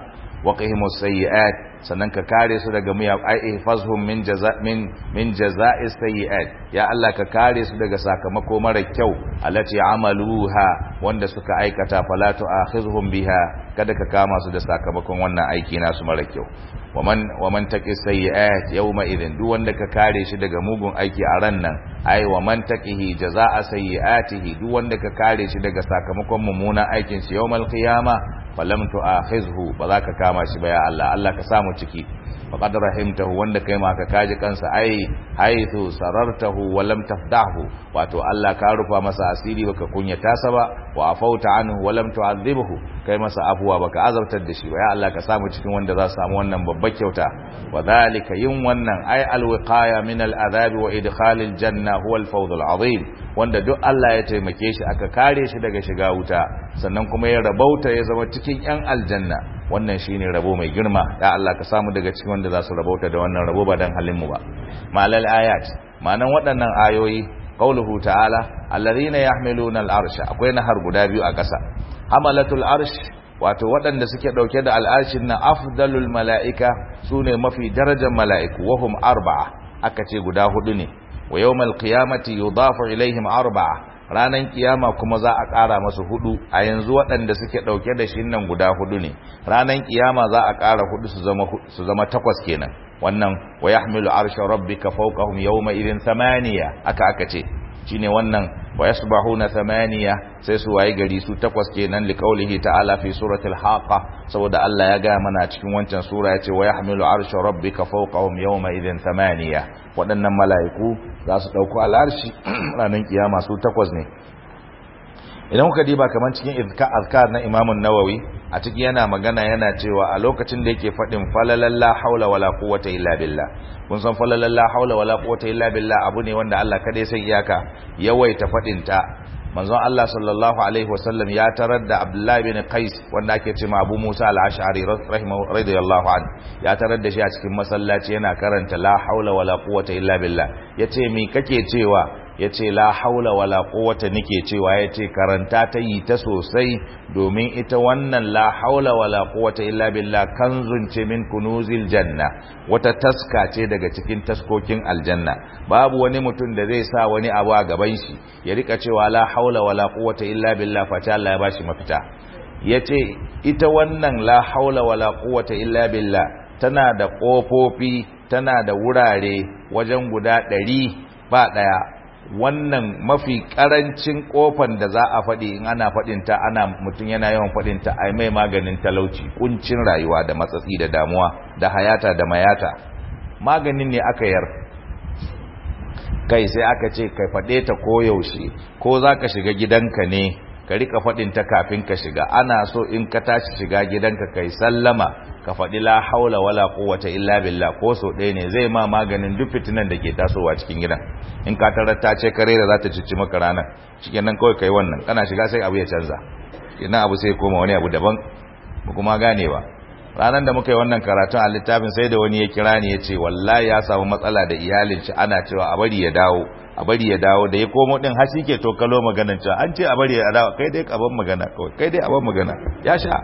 A: waqihimus sayyi'at sannan ka kare su daga miya ai ihfazhum min jaza min min jaza'is sayyi'at ya Allah ka kare su daga sakamako mara kyau allati amaluha wanda suka aikata fala tu'akhizhum biha kada ka kama su da sakamakon wannan aiki nasu mara kyau waman waman taqi sayyi'at yawma idhin duk wanda ka kare shi daga mugun aiki a ran nan ai waman taqihi jaza'a sayyi'atihi duk wanda ka kare shi daga sakamakon mummunan aikin shi yawmal qiyama falam tu'akhizhu ba za ka kama shi ba ya Allah Allah ka samu ciki faqad rahimtahu wanda kai ma ka kaji kansa ai haythu sarartahu wa lam tafdahu wato Allah ka rufa masa asiri baka kunyata sa ba wa afauta anhu wa lam tu'adhibhu kai masa afuwa baka azabtar da shi ba ya Allah ka samu cikin wanda za su samu wannan babbar kyauta wa dhalika yin wannan ai alwiqaya min al'adhab wa idkhal aljanna huwa alfawz al'azim wanda duk Allah ya taimake shi aka kare shi daga shiga wuta sannan kuma ya rabauta ya zama cikin yan aljanna wannan shine rabo mai girma ya Allah ka samu daga cikin wanda za su rabauta da wannan rabo ba dan halin mu ba malal ayat ma'anan waɗannan ayoyi qauluhu ta'ala alladhina yahmiluna al'arsha akwai nahar guda biyu a ƙasa hamalatul arsh wato waɗanda suke ɗauke da al'arshin na afdalul mala'ika sune mafi darajar mala'iku wahum arba'a aka ce guda hudu ne wa yawmal qiyamati yudafu ilaihim arba'a ranan kiyama kuma za a ƙara masu hudu a yanzu waɗanda suke ɗauke da shi nan guda hudu ne ranan kiyama za a ƙara hudu su zama su zama takwas kenan wannan wa yahmilu arsha rabbika fawqahum yawma idhin thamaniya aka aka ce shine wannan wa yasbahuna thamaniya sai su waye gari su takwas kenan liqaulihi ta'ala fi suratul haqa saboda Allah ya ga mana cikin wancan sura yace wa yahmilu arsha rabbika fawqahum yawma idhin thamaniya waɗannan mala'iku za su dauko al'arshi ranar kiyama su takwas ne idan kuka diba kaman cikin azkar na Imam nawawi a ciki yana magana yana cewa a lokacin da yake faɗin falalan la haula wala quwwata illa billah kun san falalan la haula wala quwwata illa billah abu ne wanda Allah kada sai iyaka yawaita faɗin ta manzon Allah sallallahu alaihi wasallam ya tarar da Abdullah bin Qais wanda ake ce ma Abu Musa al-Ash'ari rahimahu radiyallahu anhu ya tarar da shi a cikin masallaci yana karanta la haula wala quwwata illa billah yace me kake cewa ya ce la haula wala quwwata nake cewa ya ce karanta ta yi ta sosai domin ita wannan la haula wala quwwata illa billah kanzun ce min kunuzil janna wata taska ce daga cikin taskokin aljanna babu wani mutum da zai sa wani abu a gaban shi ya rika cewa la haula wala quwwata illa billah fa Allah ya bashi mafita yace ita wannan la haula wala quwwata illa billah tana da kofofi tana da wurare wajen guda ɗari ba ɗaya wannan mafi karancin kofan da za a faɗi in ana faɗinta ana mutum yana yawan faɗinta a mai maganin talauci kuncin rayuwa da matsatsi da damuwa da hayata da mayata maganin ne aka yar kai sai aka ce kai faɗe ta koyaushe ko za ka shiga gidanka ne ka rika faɗinta kafin ka shiga ana so in ka tashi shiga gidanka kai sallama ka faɗi la haula wala quwwata illa billah ko so ɗaya ne zai ma maganin duk fitinan da ke tasowa cikin gidan in ka tarar ta ce kare da za ta cici maka ranar cikin nan kawai kai wannan kana shiga sai abu ya canza ina abu sai koma wani abu daban ba kuma gane ba ranar da muka yi wannan karatun a littafin sai da wani ya kira ni ya ce wallahi ya samu matsala da iyalin shi ana cewa a bari ya dawo a bari ya dawo da ya komo din har ke to kalo maganan cewa an ce a bari ya dawo kai dai aban magana kawai kai dai aban magana ya sha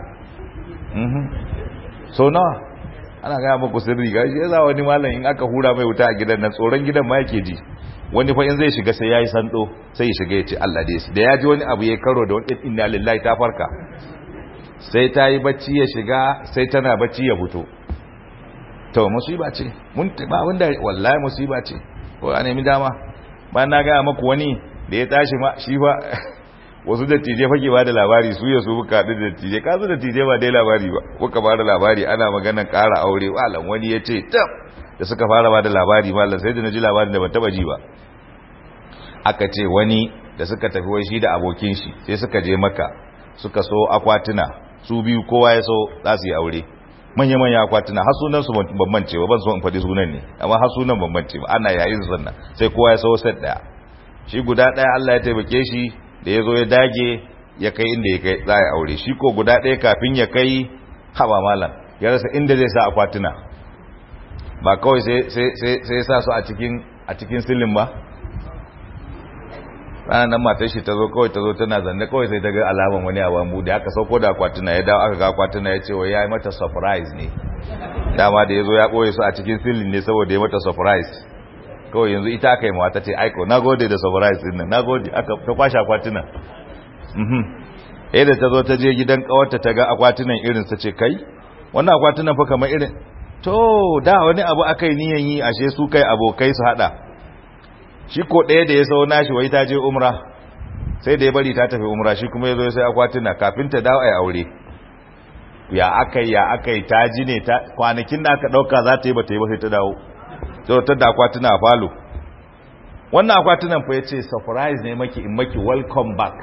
A: so nawa ana gaya muku sirri ga shi yasa wani malam in aka hura mai wuta a gidan nan tsoron gidan ma yake ji wani fa in zai shiga sai yayi sando sai ya shiga ya ce Allah dai da ya ji wani abu ya karo da wani inna lillahi ta farka sai ta yi bacci ya shiga sai tana bacci ya fito to musiba ce mun ba wanda wallahi musiba ce ko a nemi dama ba na gaya maku wani da ya tashi ma shi fa wasu dattijai fake ba da labari su ya su buka haɗu da dattijai ka su dattijai ba dai labari ba kuka ba da labari ana maganan ƙara aure walan wani ya ce tab da suka fara ba da labari malam sai da na ji labarin da ban taba ji ba aka ce wani da suka tafi wai shi da abokin shi sai suka je maka suka so akwatuna su biyu kowa ya so za su yi aure manya-manya akwatuna har sunan su bambance ba ban so in faɗi sunan ne amma har sunan bambance ba ana yayin sannan sai kowa ya so set ɗaya shi guda ɗaya Allah ya taimake shi da ya zo ya dage ya kai inda ya kai za a aure shi ko guda ɗaya kafin ya kai haba malam ya rasa inda zai sa akwatuna ba kawai sai ya sa su a cikin silin ba ranar nan matar shi ta zo kawai ta zo tana zanne kawai sai ta ga alaman wani abu bude aka sauko da akwatuna ya dawo aka ga akwatuna ya ce wa ya yi mata surprise ne dama da ya zo ya ɓoye su a cikin silin ne saboda ya mata surprise kawai yanzu ita aka yi mawata ce aiko na gode da surprise din nan na gode aka ta kwashe akwatuna mhm eh da ta zo ta je gidan kawarta ta ga akwatunan irin sa ce kai wannan akwatunan fa kamar irin to da wani abu aka yi niyan yi ashe su kai abokai su hada shi ko ɗaya da ya sau nashi wai ta je umra sai da ya bari ta tafi umra shi kuma ya zo sai akwatuna kafin ta dawo a yi aure ya aka yi ya aka yi ta ji ne ta kwanakin da aka ɗauka za ta yi ba ta yi ba sai ta dawo ta da akwatuna a falo wannan akwatunan fa ya ce surprise ne maki in maki welcome back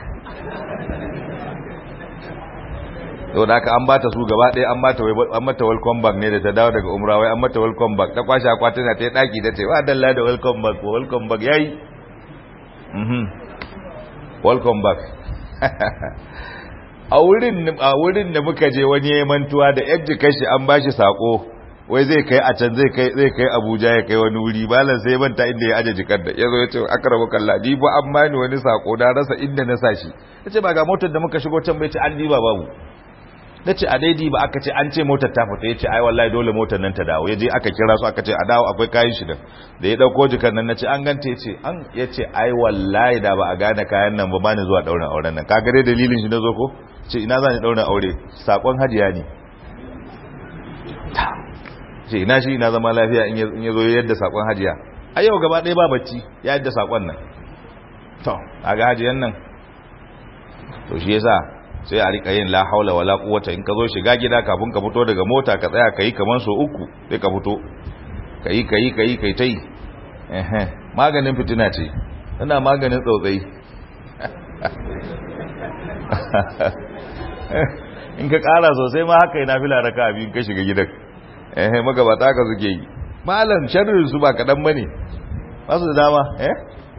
A: yau da aka an bata su gaba ɗaya an bata an mata welcome back ne da ta dawo daga umra wai an mata welcome back ta kwashe akwatuna ta yi ɗaki ta ce wa dalla da welcome back ko welcome back yayi mhm welcome back a wurin a wurin da muka je wani yayin mantuwa da yadda kashi an bashi sako wai zai kai a can zai kai zai kai Abuja ya kai wani wuri balan sai manta inda ya aje jikar da yazo ya ce akrabu kallah ni ba an bani wani sako da rasa inda na sashi yace ba ga motar da muka shigo can bai ce an diba babu nace a daidai ba aka ce an ce motar ta fita yace ai wallahi dole motar nan ta dawo yaje aka kira su aka ce a dawo akwai kayan shi da da ya dauko jikar nan nace an gante yace an yace ai wallahi da ba a gane kayan nan ba bani zuwa daurin auren nan kaga dai dalilin shi nazo ko ce ina zan daurin aure sakon hajiya ne ce ina shi ina zama lafiya in ya zo yadda sakon hajiya a yau gaba ɗaya ba bacci ya yadda sakon nan to a ga hajiyan nan to shi yasa sai a rika yin la haula wala quwwata in ka zo shiga gida kafin ka fito daga mota ka tsaya kai kaman so uku sai ka fito kai kai kai kai tai eh maganin fitina ce tana maganin tsautsayi in ka kara sosai ma haka yana fila raka abin ka shiga gidan eh magabata ka suke yi malam sharrin su ba kadan bane ba su da dama eh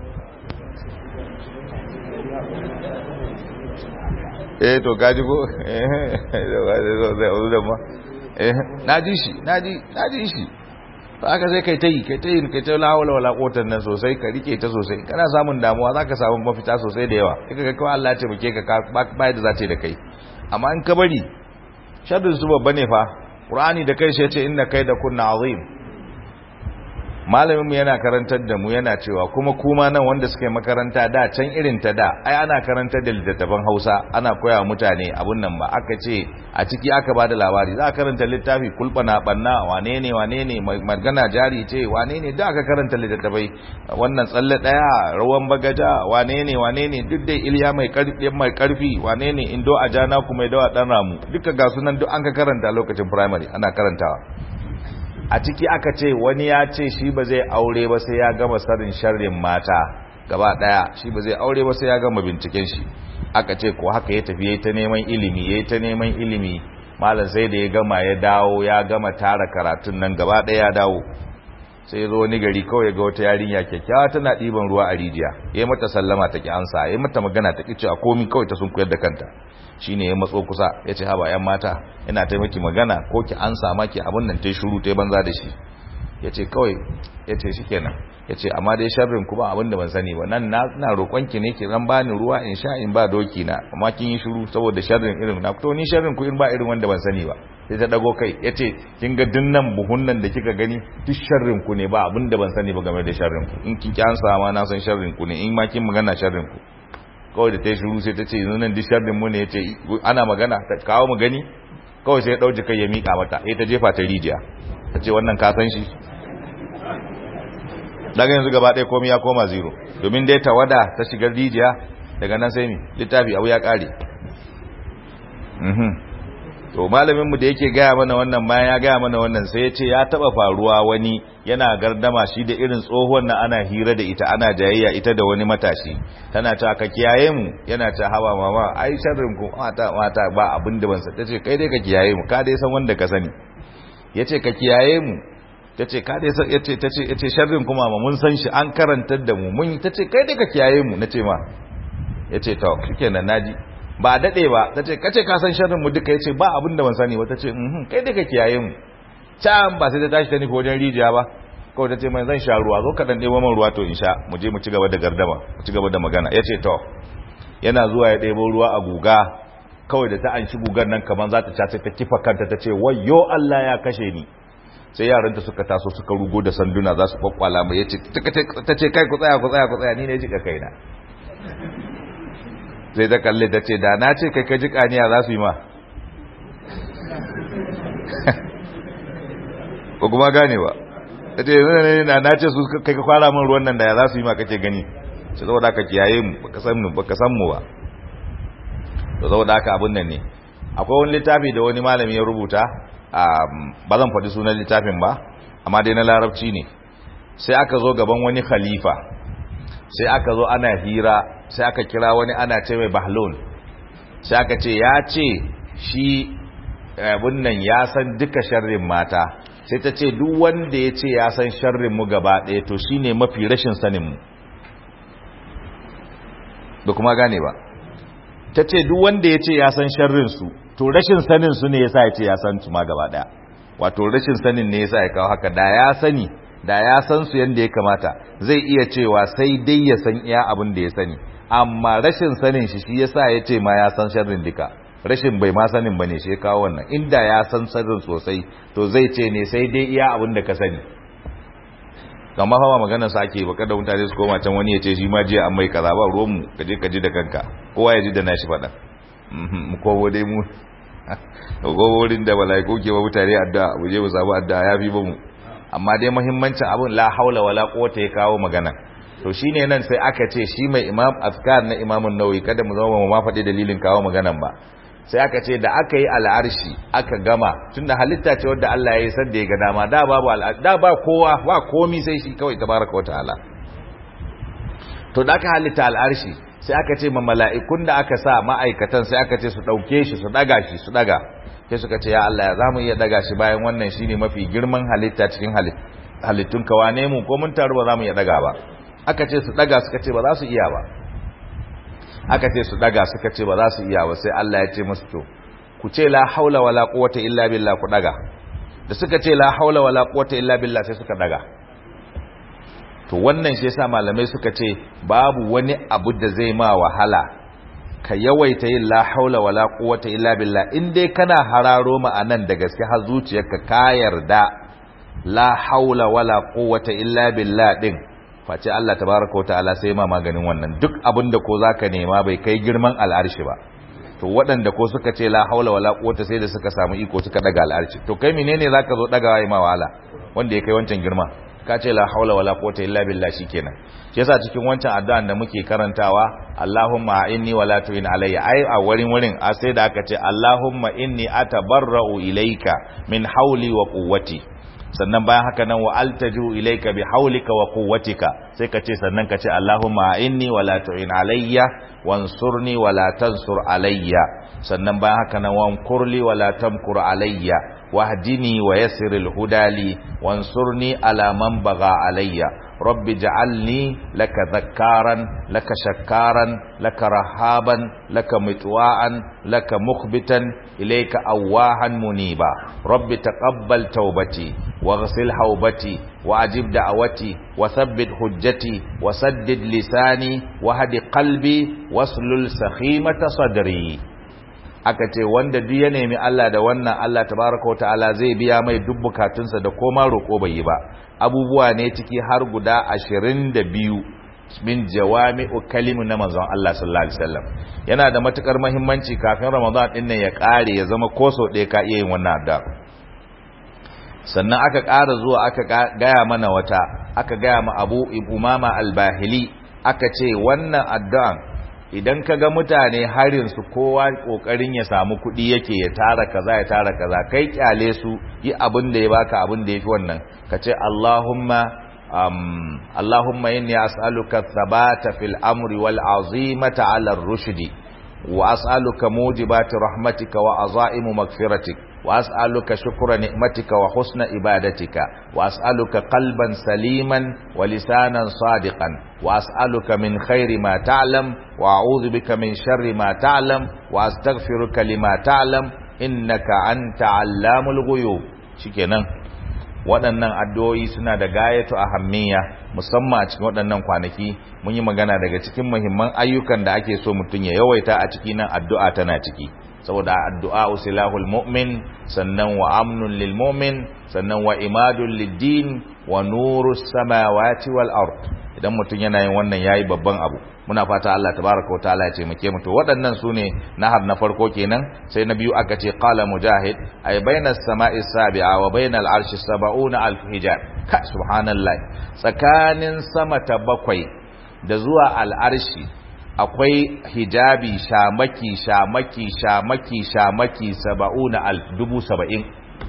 A: eh to gaji ko eh da ma eh naji shi naji naji shi to aka sai kai tayi kai tayi kai ta lawala wala kotan nan sosai ka rike ta sosai kana samun damuwa zaka samu mafita sosai da yawa kika ga kawai Allah ya taimake ka ba yadda za ta yi da kai amma in ka bari sharrin su babba ne fa Qur'ani da kai shi yace inna kaida kunna azim malamin mu yana karantar da mu yana cewa kuma kuma nan wanda suke makaranta da can irin ta da ai ana karantar da littattafan Hausa ana koya mutane abun nan ba aka ce a ciki aka bada labari za a karanta littafi kulbana banna wane ne wane ne magana jari ce wane ne da aka karanta littattafai wannan tsalle daya rawan bagaja wane ne wane ne duk dai Iliya mai karfi mai karfi wane ne indo ajana kuma dawa dan ramu duka ga sunan duk an ka karanta lokacin primary ana karantawa a ciki aka ce wani ya ce shi ba zai aure ba sai ya gama sanin sharrin mata gaba daya shi ba zai aure ba sai ya gama binciken shi aka ce ko haka ya tafi yayi ta neman ilimi yayi ta neman ilimi malam sai da ya gama ya dawo ya gama tara karatun nan gaba daya ya dawo sai zo wani gari kawai ga wata yarinya kyakkyawa tana ɗiban ruwa a rijiya yayi mata sallama ta ki ansa yayi mata magana ta ki cewa komai kawai ta sun koyar da kanta shine ya matso kusa ya ce haba yan mata ina taimaki magana ko ki an sama ki abin nan tai shuru tai banza da shi ya ce kawai ya ce shi kenan ya ce amma dai sharrin kuma abin da ban sani ba nan na roƙon ki ne ki ran bani ruwa in sha in ba doki na amma kin yi shuru saboda sharrin irin na to ni sharrin ku in ba irin wanda ban sani ba sai ta dago kai ya ce kin ga dinnan buhun nan da kika gani duk sharrin ku ne ba abin da ban sani ba game da sharrin ku in kin ki an sama na san sharrin ku ne in ma kin magana sharrin ku kawai da ta yi shuru sai ta ce yanzu nan disharrin mu ne ya ce ana magana ta kawo mu gani kawai sai ya ɗauki kai ya miƙa mata ya ta jefa ta rijiya ta ce wannan ka san shi daga yanzu gaba ɗaya komai ya koma zero domin dai ta wada ta shigar rijiya daga nan sai mi littafi abu ya ƙare to malaminmu da yake gaya mana wannan bayan ya gaya mana wannan sai ya ce ya taba faruwa wani yana gardama shi da irin tsohuwan na ana hira da ita ana jayayya ita da wani matashi tana ta ka kiyaye mu yana ta hawa mama ai sharrin ku mata mata ba abin da ban sa tace kai dai ka kiyaye mu ka dai san wanda ka sani yace ka kiyaye mu tace ka dai san yace tace yace sharrin ku mama mun san shi an karantar da mu mun tace kai dai ka kiyaye mu nace ma yace to shikenan naji ba dade ba tace kace ka san sharrin mu duka yace ba abin da ban sani ba tace mhm kai dai ka kiyaye mu can ba sai ta tashi ta nufi wajen rijiya ba kawai ta ce mai zan sha ruwa zo ka dan ɗebo man ruwa to in sha mu je mu ci gaba da gardama mu ci gaba da magana ya ce to yana zuwa ya ɗebo ruwa a guga kawai da ta an shi gugan nan kamar za ta cace ta kifa kanta ta ce wayo Allah ya kashe ni sai yaranta suka taso suka rugo da sanduna za su kwakwala mai yace ta ce kai ku tsaya ku tsaya ku tsaya ni ne jika kaina sai ta kalle ta ce da na ce kai ka jika niya za su yi ma ko kuma gane ba ta ce yanzu ne na ce su kai ka kwara min ruwan nan da ya za su yi ma kake gani sai saboda ka kiyaye mu baka san mu baka san mu ba to saboda haka abun nan ne akwai wani littafi da wani malami ya rubuta ba zan faɗi sunan littafin ba amma dai na larabci ne sai aka zo gaban wani khalifa sai aka zo ana hira sai aka kira wani ana ce mai bahlon sai aka ce ya ce shi abun nan ya san duka sharrin mata sai ta ce duk wanda ya ce ya san sharrin mu gaba ɗaya to shine mafi rashin sanin mu da kuma gane ba ta ce duk wanda ya ce ya san sharrinsu to rashin sanin su ne ya sa ya ce ya san su ma gaba daya wato rashin sanin ne ya sa ya kawo haka da ya sani da ya san su yadda ya kamata zai iya cewa sai dai ya san iya abin da ya sani amma rashin sanin shi shi ya sa ya ce ma ya san sharrin duka rashin bai ma sanin ba ne shi ya kawo wannan inda ya san sharrin sosai to zai ce ne sai dai iya abin da ka sani kama hawa maganar sa ake baka da mutane su koma can wani ya ce shi ma jiya an mai kaza ba ruwanmu ka je ka ji da kanka kowa ya ji da nashi faɗa mu kowo dai mu wurin da malaiku ke ba mutane addu'a mu je mu samu addu'a ya fi ba mu amma dai muhimmancin abin la haula wala quwwata ya kawo magana to shine nan sai aka ce shi mai imam azkar na imamun nawawi kada mu zama mu ma faɗi dalilin kawo maganan ba sai aka ce da aka yi al'arshi aka gama tunda halitta ce wadda Allah ya yi sanda ya ga dama da babu da ba kowa ba komi sai shi kawai tabaraka wa ta'ala to da aka halitta al'arshi sai aka ce ma mala'ikun da aka sa ma'aikatan sai aka ce su dauke shi su daga shi su daga sai suka ce ya Allah ya zamu iya daga shi bayan wannan shine mafi girman halitta cikin halittun ka wane mu ko mun taru ba zamu iya daga ba aka ce su daga suka ce ba za su iya ba aka ce su daga suka ce ba za su iya ba sai Allah ya ce musu to ku ce la haula wala quwwata illa billah ku daga da suka ce la haula wala quwwata illa billah sai suka daga to wannan shi yasa malamai suka ce babu wani abu da zai ma wahala ka yawaita yin la haula wala quwwata illa billah in dai kana hararo ma'anan da gaske har zuciyarka ka yarda la haula wala quwwata illa billah din face Allah tabaraka wa ta'ala sai ma maganin wannan duk abinda ko zaka nema bai kai girman al'arshi ba to waɗanda ko suka ce la haula wala quwwata sai da suka samu iko suka daga al'arshi to kai menene zaka zo dagawa ma wahala wanda ya kai wancan girma ka ce la haula wala quwwata illa billah shikenan shi yasa cikin wancan addu'an da muke karantawa Allahumma inni wala tu'in alayya ai a wurin wurin a sai da aka ce Allahumma inni atabarra'u ilayka min hauli wa quwwati sannan bayan haka nan wa altaju ilayka bi haulika wa quwwatika sai ka ce sannan ka ce Allahumma inni wala tu'in alayya wansurni wala tansur alayya sannan bayan haka nan wankurli wala tamkur alayya wahdini wa yassir alhudali wansurni ala man baga alayya rabbi ja'alni laka dhakkaran laka shakkaran laka rahaban laka mitwa'an laka mukhbitan ilayka awahan muniba rabbi taqabbal tawbati واغسل حوبتي وأجب دعوتي وثبت حجتي وسدد لساني وهد قلبي واسلل سخيمة صدري aka ce wanda duk ya nemi Allah da wannan Allah tabaraka wa ta'ala zai biya mai duk bukatunsa da koma roƙo bai yi ba abubuwa ne ciki har guda 22 min jawami'u kalimu na manzon Allah sallallahu alaihi wasallam yana da matukar muhimmanci kafin Ramadan din nan ya kare ya zama koso ɗaya ka iya yin wannan addu'a sannan aka ƙara zuwa aka gaya mana wata aka gaya ma abu umama albahili aka ce wannan addu'an idan ka ga mutane harinsu kowa ƙoƙarin ya samu kuɗi yake ya tara kaza ya tara kaza kai kyale su yi abin da ya baka abin da ya fi wannan ka ce allahumma um, allahumma inni as'aluka thabata fil amri wal azimata ala rushdi wa as'aluka mujibati rahmatika wa azaimu magfiratik وأسألك شكر نعمتك وحسن عبادتك وأسألك قلبا سليما ولسانا صادقا وأسألك من خير ما تعلم وأعوذ بك من شر ما تعلم وأستغفرك لما تعلم إنك أنت علام الغيوب شكرا waɗannan addu'o'i suna da gayatu ahammiya musamman a cikin waɗannan kwanaki mun yi magana daga cikin muhimman ayyukan da ake so mutum ya yawaita a ciki nan addu'a tana ciki saboda addu'a usilahul mu'min sannan wa amnun lil mu'min sannan wa imadun lid-din wa nurus samawati wal ard idan mutum yana yin wannan yayi babban abu muna fata Allah tabaraka wataala ya taimake mu to waɗannan sune nahar na farko kenan sai na biyu aka ce qala mujahid ay bainas sama'i sabi'a wa bainal arshi sab'una alf hijab ka subhanallah tsakanin sama ta bakwai da zuwa al'arshi akwai hijabi shamaki shamaki shamaki shamaki saba'una alf dubu saba'in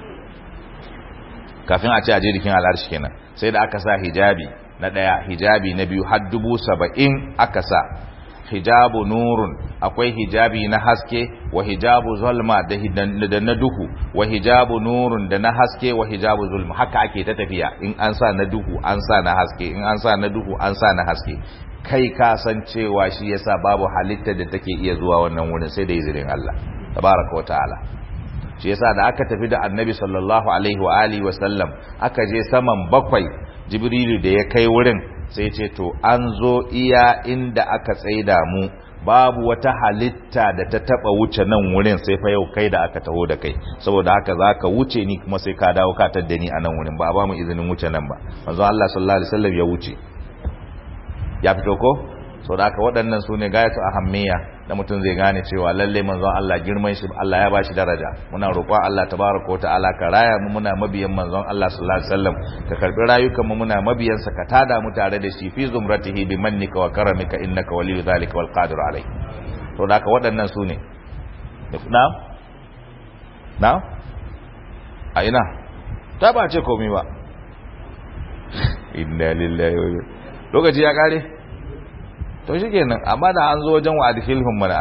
A: kafin a ce a je jikin al'arshi kenan sai da aka sa hijabi na ɗaya hijabi na biyu har dubu saba'in aka sa hijabu nurun akwai hijabi na haske wa hijabu zulma da na duhu wa hijabu nurun da na haske wa hijabu zulma haka ake ta tafiya in an sa na duhu an sa na haske in an sa na duhu an sa na haske kai ka san cewa shi yasa babu halitta da take iya zuwa wannan wurin sai da izinin Allah tabaraka wa ta'ala shi yasa da aka tafi da annabi sallallahu alaihi wa alihi wa sallam aka je saman bakwai jibrilu da ya kai wurin sai ce to an zo iya inda aka tsaida mu babu wata halitta da ta taba wuce nan wurin sai fa yau kai da aka taho da kai saboda haka zaka wuce ni kuma sai ka dawo ka tadda ni a nan wurin ba ba mu izinin wuce nan ba manzo Allah sallallahu alaihi wasallam ya wuce ya fito ko saboda haka waɗannan su ne gayatu ahammiya da mutum zai gane cewa lalle manzon Allah girman shi Allah ya bashi daraja muna roƙon Allah tabaraka ta'ala ka raya mu muna mabiyan manzon Allah sallallahu alaihi wasallam ka karbi rayukan mu muna mabiyan sa ka tada mu tare da shi fi zumratihi bi mannika wa karamika innaka waliyyu zalika wal qadir alai to da waɗannan su ne na na a ina ta ba ce komai ba inna lillahi wa lokaci ya kare to shi kenan amma da an zo wajen wa adkhilhum mana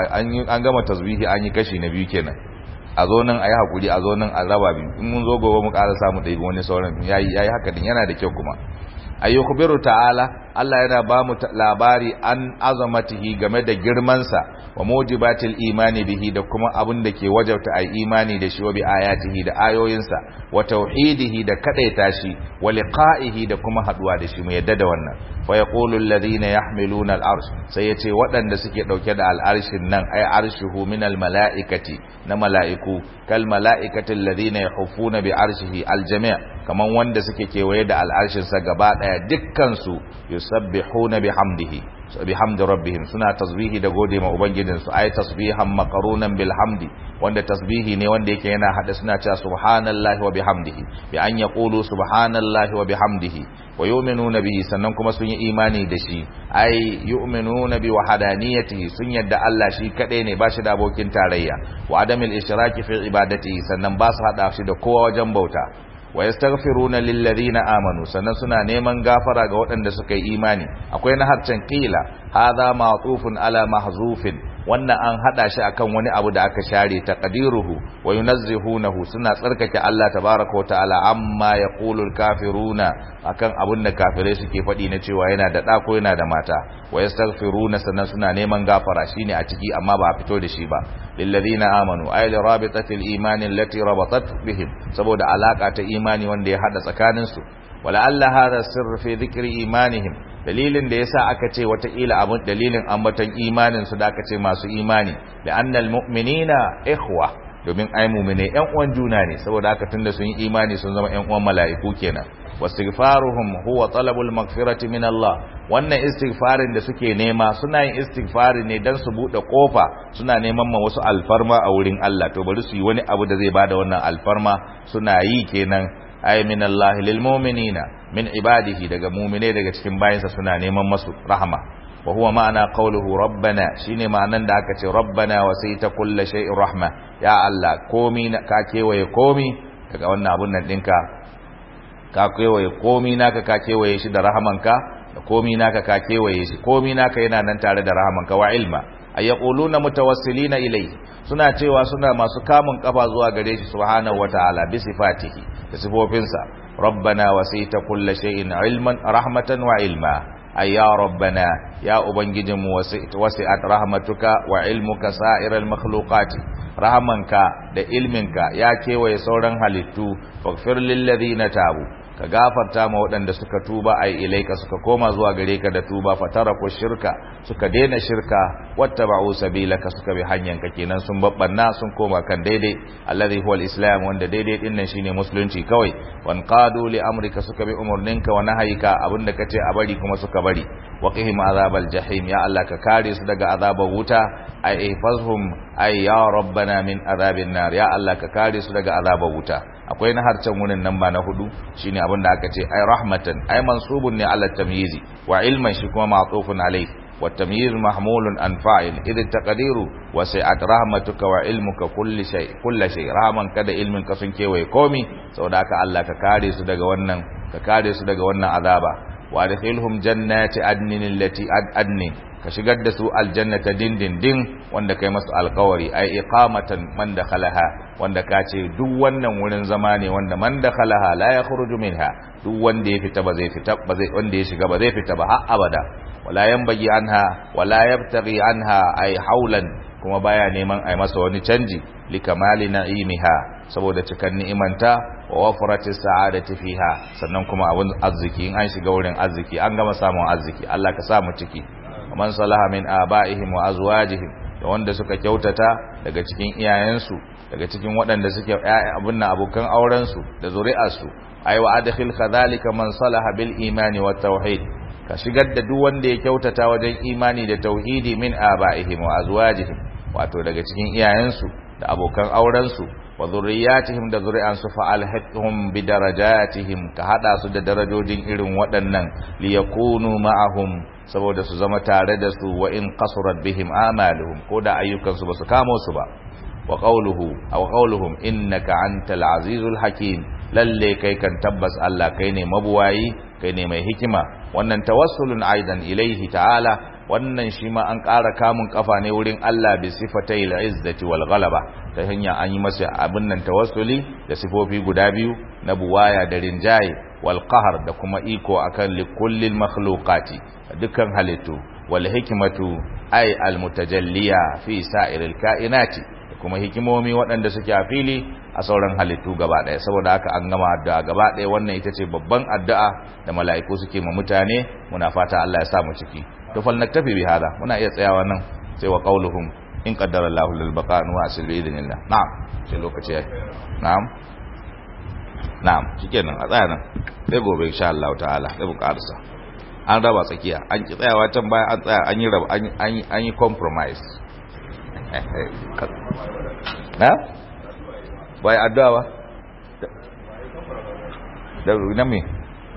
A: an gama tasbihi an yi kashi na biyu kenan a zo nan a yi haƙuri a zo nan a raba biyu in mun zo gobe mu ƙara samu ɗaya wani sauran yayi yayi haka din yana da kyau kuma ayyukhbiru ta'ala Allah yana ba mu labari an azamatihi game da girmansa wa mujibatil imani bihi da kuma abin da ke wajabta ai imani da shi wa bi ayatihi da ayoyinsa wa tauhidihi da kadaita shi wa liqa'ihi da kuma haduwa da shi mu yadda da wannan fa yaqulu alladhina yahmiluna al-arsh sai yace waɗanda suke dauke da al-arshin nan ay arshuhu min al-mala'ikati na mala'iku kal mala'ikati alladhina yahuffuna bi arshihi al-jami' kaman wanda suke kewaye da al-arshin sa gaba daya dukkan su yusabbihuna bihamdihi bihamdi rabbihim suna tasbihi da gode ma ubangijin su ay tasbihan maqrunan bil hamdi wanda tasbihi ne wanda yake yana hada suna cewa subhanallahi wa bihamdihi bi an yaqulu subhanallahi wa bihamdihi wa yu'minuna bihi sannan kuma sun yi imani da shi ay yu'minuna bi wahdaniyatihi sun yadda Allah shi kadai ne ba shi da abokin tarayya wa adamil ishraki fi ibadatihi sannan ba su hada shi da kowa wajen bauta wa yastaghfiruna lil ladina amanu sannan suna neman gafara ga waɗanda suka yi imani akwai na harcen qila hadha ma'tufun ala mahzufin wannan an hada shi akan wani abu da aka share taqdiruhu wa yunazzihunahu suna tsarkake Allah tabaaraka wa ta'ala amma yaqulul kafiruna akan abun da kafirai suke faɗi na cewa yana da ɗa ko yana da mata wa yastaghfiruna sannan suna neman gafara shine a ciki amma ba a fito da shi ba lilladheena amanu ay li rabitatil imani allati rabatat bihim saboda alaka ta imani wanda ya hada tsakanin su wala alla hadha sirr fi dhikri imanihim dalilin da yasa aka ce wataƙila abun dalilin ambaton imanin su da aka ce masu imani da annal mu'minina ikhwa domin ai mu'mine ƴan uwan juna ne saboda haka tunda sun yi imani sun zama ƴan uwan mala'iku kenan wastighfaruhum huwa talabul maghfirati min Allah wannan istighfarin da suke nema suna yin istighfari ne dan su bude kofa suna neman ma wasu alfarma a wurin Allah to bari su yi wani abu da zai bada wannan alfarma suna yi kenan ay min Allah lil mu'minina min ibadihi daga mu'mine daga cikin bayinsa suna neman masu rahama wa huwa ma'ana qawluhu rabbana shine ma'anan da aka ce rabbana wasita kulli shay'in rahma ya Allah komi ka kewaye komi daga wannan abun nan dinka ka kewaye komi naka ka kewaye shi da rahamanka da komi naka ka kewaye shi komi naka yana nan tare da rahamanka wa ilma ay yaquluna mutawassilina ilayhi suna cewa suna masu kamun kafa zuwa gare shi subhanahu wataala bi sifatihi da sifofinsa rabbana wasita kulli shay'in ilman rahmatan wa ilma ay ya rabbana ya ubangijinmu wasi'at rahmatuka wa ilmuka sa'iral makhluqati rahamanka da ilminka ya kewaye sauran halittu faghfir lil ladina tabu ka gafarta ma waɗanda suka tuba ai ilaika suka koma zuwa gare ka da tuba fataraku shirka suka daina shirka wattaba'u sabilaka suka bi hanyanka kenan sun babbanna sun koma kan daidai alladhi huwa islam wanda daidai din nan shine musulunci kawai wan qadu li amrika suka bi umurninka wa nahayika abinda kace a bari kuma suka bari wa qihim azabal jahim ya Allah ka kare su daga azabar wuta ai ihfazhum ai ya rabbana min azabin nar ya Allah ka kare su daga azabar wuta akwai na harcen wurin nan ba na hudu shine abin da aka ce ai rahmatan ai mansubun ne ala tamyizi wa ilman shi kuma ma'tufun alayh wa tamyiz mahmulun an fa'il idh taqdiru wa sa'at rahmatuka wa ilmuka kulli shay kulli shay rahman kada ilmin ka sun kewaye komi saboda haka Allah ka kare su daga wannan ka kare su daga wannan azaba wa adkhilhum jannati adnin allati adnin ka shigar da su aljannata dindindin wanda kai masu alkawari ai iqamatan man dakhalaha wanda ka ce duk wannan wurin zama ne wanda man dakhalaha la yakhruju minha duk wanda ya fita ba zai fita ba zai wanda ya shiga ba zai fita ba har abada wala yanbaghi anha wala yabtaghi anha ai haulan kuma baya neman ai masa wani canji likamali na'imiha saboda cikan ni'imanta wa wafrati sa'adati fiha sannan kuma abun arziki in an shiga wurin arziki an gama samun arziki Allah ka sa mu ciki man salaha min aba'ihim wa azwajihim da wanda suka kyautata daga cikin iyayensu daga cikin waɗanda suke abin nan abokan auren su da zuri'arsu ay wa adkhil kadhalika man salaha bil imani wat tauhid ka shigar da duk wanda ya kyautata wajen imani da tauhidi min aba'ihim wa azwajihim wato daga cikin iyayensu da abokan auren su wa zurriyatihim da zuri'ansu fa alhaqhum bi darajatihim ka hada su da darajojin irin waɗannan liyakunu ma'ahum saboda su zama tare da su wa in qasurat bihim amaluhum ko da ayyukan su basu kamo su ba wa qawluhu aw qawluhum innaka antal azizul hakim lalle kai kan tabbas Allah kai ne mabuwayi kai ne mai hikima wannan tawassulun aidan ilaihi ta'ala wannan shi ma an ƙara kamun kafa ne wurin Allah bi sifatai al-izzati wal ghalaba ta hanya an yi masa abin nan tawassuli da sifofi guda biyu na buwaya da rinjaye wal qahr da kuma iko akan likullil makhluqati dukkan halittu wal hikmatu ay al mutajalliya fi sa'iril kainati da kuma hikimomi waɗanda suke a fili a sauran halittu gaba ɗaya saboda haka an gama addu'a gaba ɗaya wannan ita ce babban addu'a da mala'iku suke ma mutane muna fata Allah ya sa mu ciki to fal naktafi bi hada muna iya tsayawa nan sai wa qauluhum in qaddara Allahu lil baqa wa asil bi idnillah na'am sai lokaci yayi na'am na'am shikenan a tsaya nan sai gobe insha Allah ta'ala sai mu karasa an raba tsakiya an ki tsayawa can baya an tsaya an yi raba an yi an yi compromise na bai addu'a ba da na me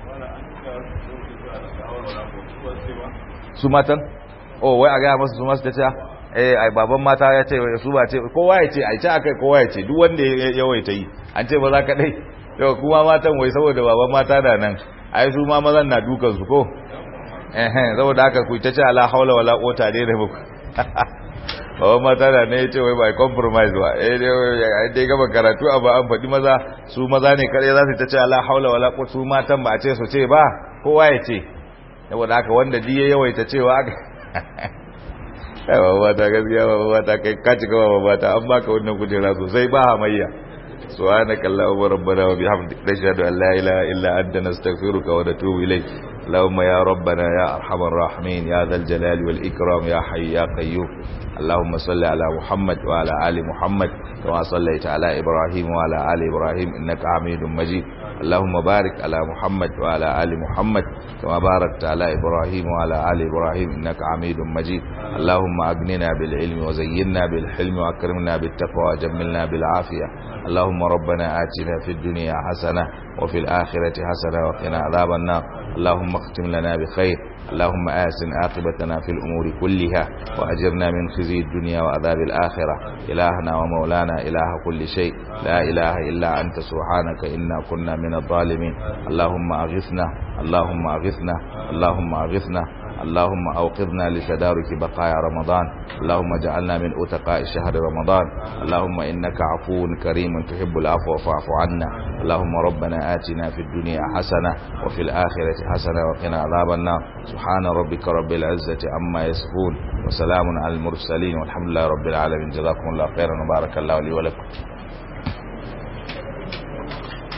A: su matan oh wai a gaya masu su masu ta ce eh ai baban mata ya ce su ba ce kowa ya ce ai ce akai kowa ya ce duk wanda ya yawaita yi an ce ba za ka dai yau kuma matan wai saboda baban mata da nan ai su ma mazan na dukan su ko eh saboda haka ku ta ce ala haula wala quwata dai da muku baban mata da ne ya ce wai ba compromise ba eh dai gaba karatu a ba an faɗi maza su maza ne kare za su ta ce ala haula wala quwata su matan ba a ce su ce ba kowa ya ce saboda haka wanda diye yawaita cewa aka kai ba ba ta gaskiya ba ba ta kai ka cika ba ba ta an baka wannan kujera sosai ba hamayya subhanaka allahumma rabbana wa bihamdika nashhadu an la ilaha illa anta nastaghfiruka wa natubu ilayk اللهم يا ربنا يا ارحم الراحمين يا ذا الجلال والاكرام يا حي يا قيوم اللهم صل على محمد وعلى ال محمد كما صليت على ابراهيم وعلى ال ابراهيم انك حميد مجيد اللهم بارك على محمد وعلى ال محمد كما باركت على ابراهيم وعلى ال ابراهيم انك حميد مجيد اللهم اغننا بالعلم وزينا بالحلم واكرمنا بالتقوى وجملنا بالعافيه اللهم ربنا آتنا في الدنيا حسنه وفي الاخره حسنه وقنا عذاب النار اللهم اختم لنا بخير اللهم آسن عاقبتنا في الأمور كلها وأجرنا من خزي الدنيا وعذاب الآخرة إلهنا ومولانا إله كل شيء لا إله إلا أنت سبحانك إنا كنا من الظالمين اللهم أغثنا اللهم أغثنا اللهم أغثنا اللهم أوقظنا لتدارك بقايا رمضان اللهم اجعلنا من أتقاء شهر رمضان اللهم إنك عفو كريم تحب العفو فاعف عنا اللهم ربنا آتنا في الدنيا حسنة وفي الآخرة حسنة وقنا عذاب النار سبحان ربك رب العزة عما يصفون وسلام على المرسلين والحمد لله رب العالمين جزاكم الله خيرا وبارك الله لي ولكم